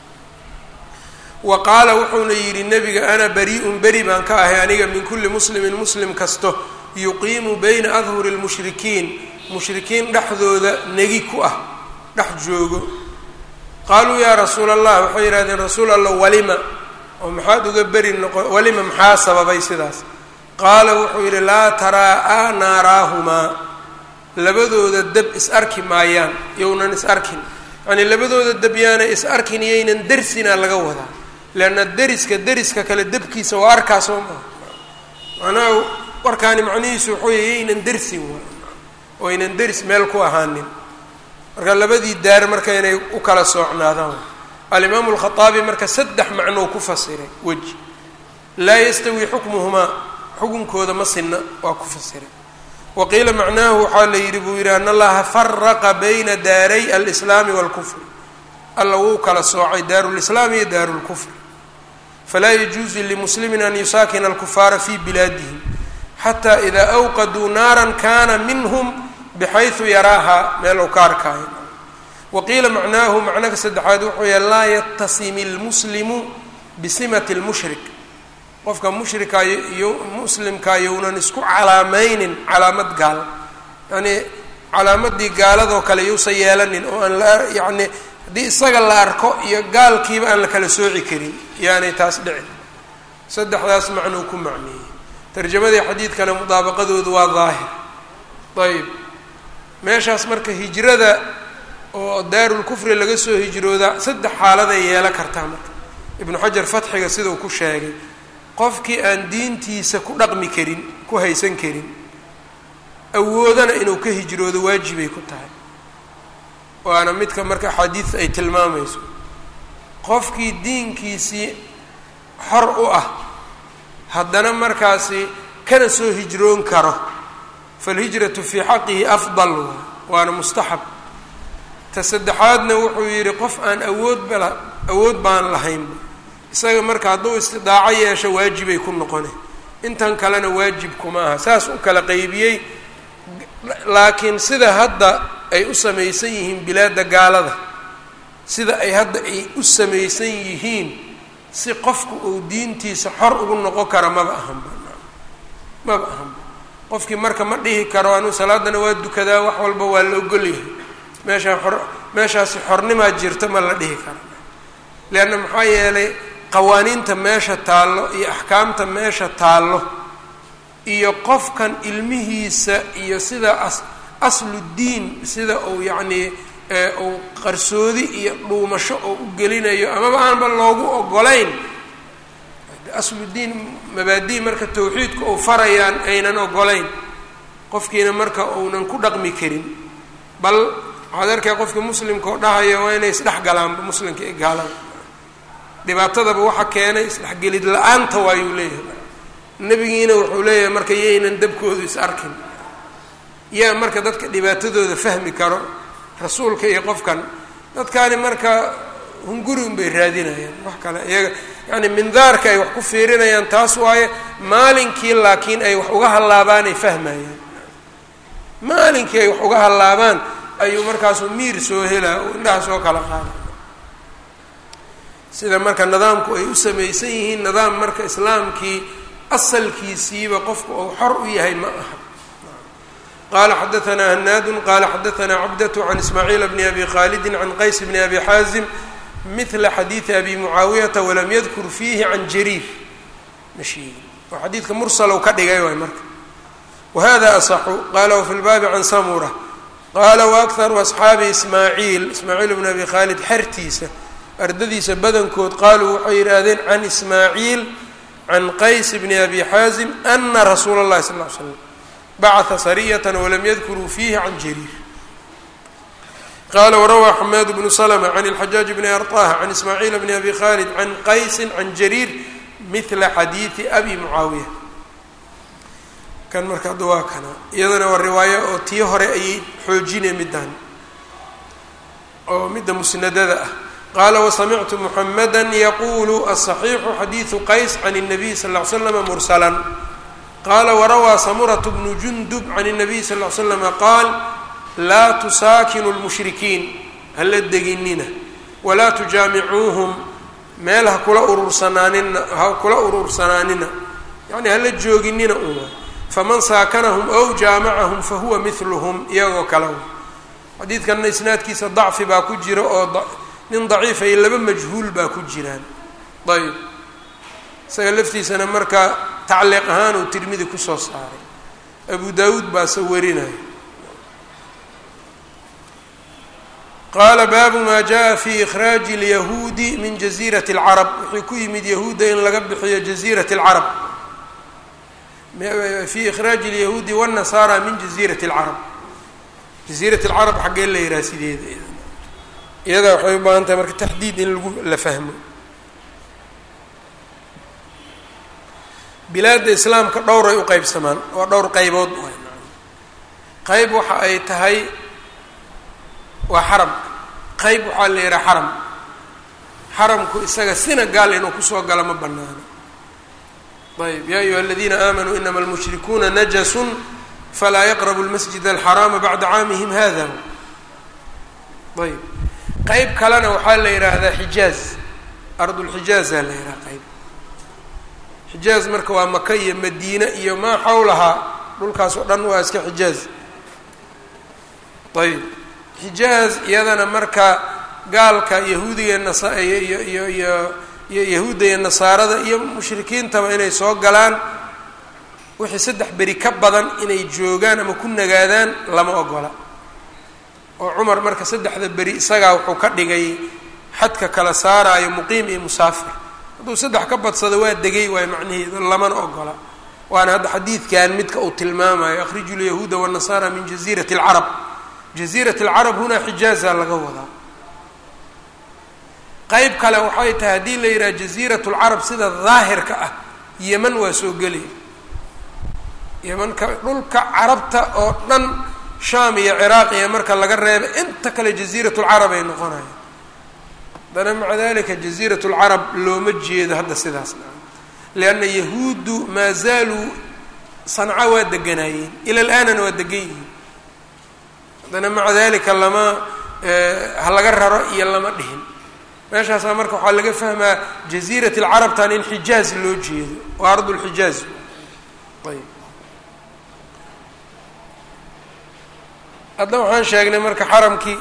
wa qaala wuxuuna yidhi nebiga ana bari-un beri baan ka ahay aniga min kulli muslimin muslim kasto yuqiimu bayna adhuri lmushrikiin mushrikiin dhexdooda negi ku ah dhex joogo qaaluu yaa rasuula allah waxay yidhahdeen rasuul allah walima oo maxaad uga beri noqo walima maxaa sababay sidaas qaala wuxuu yidhi laa taraa-a naaraahumaa labadooda deb is arki maayaan yownan is arkin yacnii labadooda deb yaanay is arkin iyaynan dersinaa laga wadaa leanna deriska deriska kale debkiisa waa arkaa soo maha macnaha warkaani macnihiisu wuxuu yahy yaynan dersin wa oo aynan deris meel ku ahaanin marka labadii daar marka inay u kala soocnaadaan alimaamu alkhaaabi marka saddex macnou ku fasiray weji laa yastawi xukmuhumaa xukunkooda ma sinna waa ku fasiray wa qiila macnaahu waxaa la yidhi buu yidhi an allaha faraqa bayna daaray alislaami waalkufri alla wuu kala soocay daaru lislaam iyo daaru lkufri falaa yajuuzu limuslimin an yusaakina alkufaara fi bilaadihim xataa idaa awqaduu naaran kana minhum bxayثu yaraaha meel uu ka arkaayo wa qiila macnaahu macnaha saddexaad wuxuu yahay laa yatasimi اlmuslimu bisimati اlmushrik qofka mushrika iyo muslimka younan isku calaamaynin calaamad gaal yanii calaamadii gaaladoo kale yousan yeelanin oo aan la yani haddii isaga la arko iyo gaalkiiba aan la kala sooci karin yaanay taas dhicin saddexdaas macnuu ku macneeyey tarjamadii xadiidkana mudaabaqadoodu waa daahir ayb meeshaas marka hijrada oo daarulkufri laga soo hijrooda saddex xaaladay yeelan kartaa marka ibnu xajar fatxiga sidau ku sheegay qofkii aan diintiisa ku dhaqmi karin ku haysan karin awoodana inuu ka hijroodo waajibay ku tahay waana midka marka axaadiis ay tilmaamayso qofkii diinkiisii xor u ah haddana markaasi kana soo hijroon karo falhijratu fii xaqihi afdal waana mustaxab ta saddexaadna wuxuu yidhi qof aan awood bala awood baan lahaynba isaga marka hadduu istidaaco yeesho waajibay ku noqone intan kalena waajib kuma aha saas u kala qeybiyey laakiin sida hadda ay u samaysan yihiin bilaadda gaalada sida ay hadda ay u samaysan yihiin si qofku uu diintiisa xor ugu noqon kara maba ahanba maba ahanba qofkii marka ma dhihi karo anuu salaadana waa dukadaa wax walba waa la ogolyahay meeshaan xor meeshaasi xornimaa jirta ma la dhihi kara leanna maxaa yeelay qawaaniinta meesha taallo iyo axkaamta meesha taallo iyo qofkan ilmihiisa iyo sida as asludiin sida uu yacnii uu qarsoodi iyo dhuumasho oo u gelinayo amaba aanba loogu ogolayn asludiin mabaadi marka tawxiidka uu farayaan aynan ogolayn qofkiina marka uunan ku dhaqmi karin bal waxaad arkay qofkii muslimka oo dhahaya waa inay isdhex galaanba muslimka ee gaalada dhibaatadaba waxa keenay isdhexgelid la-aanta waayuu leeyahay nebigiina wuxuu leeyahay marka yaynan dabkoodu is arkin yaa marka dadka dhibaatadooda fahmi karo rasuulka iyo qofkan dadkaani marka hunguri un bay raadinayaan wax kale iyaga yacni mindaarka ay wax ku fiirinayaan taas waaye maalinkii laakiin ay wax uga hallaabaan ay fahmayaan maalinkii ay wax uga hallaabaan ayuu markaasuu miir soo helaa oo indhaha soo kala qaada sida marka nidaamku ay u samaysan yihiin nidaam marka islaamkii asalkiisiiba qofku uu xor u yahay ma aha qala xadaanaa hanaadu qala xadaanaa cabdة can ismaaciil bni abi khaalidi can qays bni abi xaazim mila xadiidi abi mucaawiyata walam yadkur fiihi can jariir ma sheegin oo xadiidka mursalow ka dhigay waay marka wahada asaxu qala wafi lbaabi can samura qala waakharu asxaabi ismaaciil ismaaciil bni abi khaalid xertiisa ardadiisa badankood qaaluu waxay yidhaahdeen can ismaaciil can qays bni abi xaazim ana rasuula اllahi sal ly slam bacata sariyata walam yadkuruu fiihi can jariir qala warawaa xamaad bnu slma can اlxajaaj bni arطah can ismaaciil bni abi khalid can qaysi can jariir mila xadiidi abi mucaawiya kan marka hadda waa kana iyadana waa riwaayo oo tii hore ayay xoojinay middan oo midda musnadada ah qala wasamictu muxamada yaqulu aلصaxiixu xadiidu qays can الnabiy sal ly slama mursala qala warawaa samuratu bnu jundub can الnabiy sal ly slama qaal laa tusaakinu lmushrikiin hala deginina walaa tujaamicuuhum meel ha kula urursanaanina ha kula urursanaanina yacni hala jooginina uma faman saakanahum ow jaamacahum fahuwa midluhum iyagoo kale xadiidkanna isnaadkiisa dacfi baa ku jira oo nin daciif ay laba majhuul baa ku jiraan ayb isaga laftiisana marka tacliiq ahaan uu tirmidi kusoo saaray abu daawuud baase warinaya qaala baabu maa jaa fi ikhraaji اlyahuudi min jaziirati اlcarab wuxuu ku yimid yahuudda in laga bixiyo jaziirat اlcarab fi ikhraaji اlyahuudi wالnasaara min jaziirati اlcarab jaziirat اlcarab xaggee la yihaha sideeda iyada waxay u baahan tahay marka taxdiid in lagu la fahmo bilaadda islaamka dhowray u qeybsamaan waa dhowr qeybood qeyb waxa ay tahay waa xaram qeyb waxaa la yihaha xaram xaramku isaga sina gaal inuu kusoo galo ma banaano ayb ya ayuha aladiina aamanuu inama almushrikuuna najasun falaa yaqrabu lmasjid alxaraama bacda caamihim hada ayb qeyb kalena waxaa la yidhaahdaa xijaaz ardulxijaaza la yidhaha qeyb xijaaz marka waa maka iyo madiine iyo maa xawlahaa dhulkaas oo dhan waa iska xijaaz ayb xijaaz iyadana marka gaalka yahuudiga nasa iyo iyo iyo iyo iyo yahuudda iyo nasaarada iyo mushrikiintaba inay soo galaan wixii saddex beri ka badan inay joogaan ama ku nagaadaan lama ogola oo cumar marka saddexda beri isagaa wuxuu ka dhigay xadka kala saaraayo muqiim iyo musaafir hadduu saddex ka badsado waa degay waay macnaheedu lamana ogola waana hadda xadiidkan midka uu tilmaamayo akhriju lyahuuda wالnasaara min jaziirati اlcarab jaziirat اlcarab hunaa xijaaza laga wadaa qeyb kale waxay tahay haddii la yidhaha jaziirat اlcarab sida daahirka ah yeman waa soo gelaya yemanka dhulka carabta oo dhan shaam iyo ciraaq iyo marka laga reeba inta kale jaziirat lcarab ay noqonaya haddana maca dalika jaziirat lcarab looma jeedo hadda sidaas lianna yahuuddu maa zaaluu sanca waa deganaayeen ila laanana waa degan yihiin haddana maca dalika lama ha laga raro iyo lama dhihin meeshaasaa marka waxaa laga fahmaa jaziirat lcarabtan in xijaaz loo jeedo waa ardu lxijaaz ayb hadda waxaan sheegnay marka xaramkii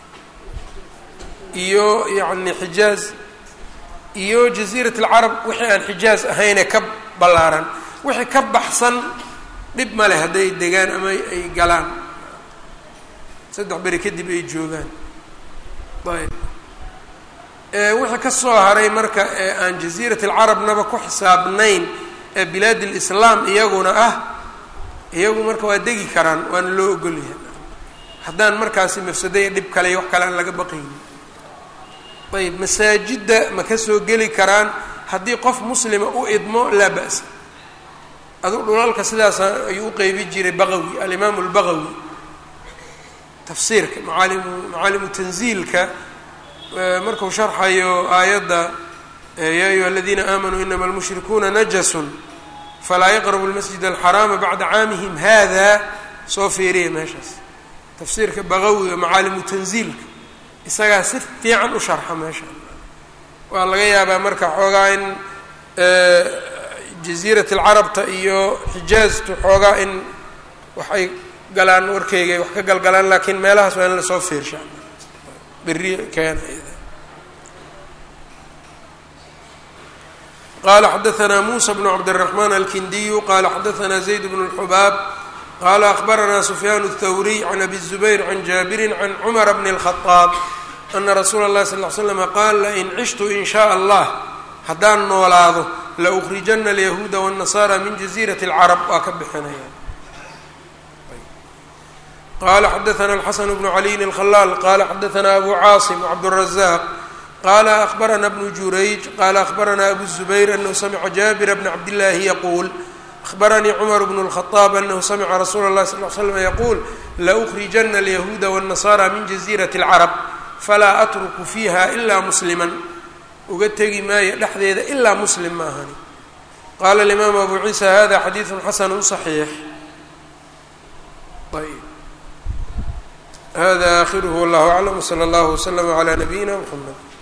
iyo yacni xijaaz iyo jaziirat alcarab wixii aan xijaaz ahayne ka ballaaran wixii ka baxsan dhib ma leh hadday degaan ama ay galaan saddex beri kadib ay joogaan ayb wixii ka soo haray marka ee aan jaziirat alcarabnaba ku xisaabnayn ee bilaad lislaam iyaguna ah iyagu marka waa degi karaan waana loo ogolyahay haddaan markaasi mafsadaya dhib kale iyo wax kale aan laga baqaynin ayb masaajidda ma ka soo geli karaan haddii qof muslima u idmo laa ba'sa adu dhulalka sidaas ayuu u qeybi jiray baqawi alimaamu albaqawi tafsiirka macaalimu macaalimu tanziilka marku sharxayo aayadda yaa ayuha aladiina aamanuu inama almushrikuuna najasun falaa yaqrabu lmasjid alxaraama bacda caamihim hada soo fiiriya meeshaas tafsiirka baqawiga macaalimu tanziilka isagaa si fiican u sharxa meesha waa laga yaabaa marka xoogaa in jaziirat alcarabta iyo xijaaztu xoogaa in waxay galaan warkeyga wax ka galgalaan laakiin meelahaas waa in lasoo fiirsha beri keena qala xadaثna musa bnu cabdالرaحman alkindiyu qala xadaثna zayd bn الxubaab qala akbarana sufyaan الthawriy can abi الزubayr can jaabiri can cmara bn الخaطaab ana rasuula اlahi sal ly slm qaal lain cishtu in shaء allah haddaan noolaado laukrijana alyahuuda wالnasara min jaziiraة اlcarab waa ka bixinaya qala xadaثna الxasan bnu caliyin الkhalaal qala xadaثna abu caasim cabdالrazaq qala akbarana bnu jurayj qala akbarana abu الزubayr anahu samca jaabira bna cabdillaahi yaquul أخbrnي cmر بن الخطاب أنه smca رsuul الlahi صلl ل sلم yquul laأkrijana اليahuuda والنasارى min جaزيرaة الcرب falaa أtrku fiiha إla mslima uga tegi maayo dhexdeeda ilaa mslim ma ahani qala الإmam أbu عiisى hada xadiiث xasn صحيiح ayb hada آخirه والlah أعلم وصلى اllه وsلم عlى نبيina mحمد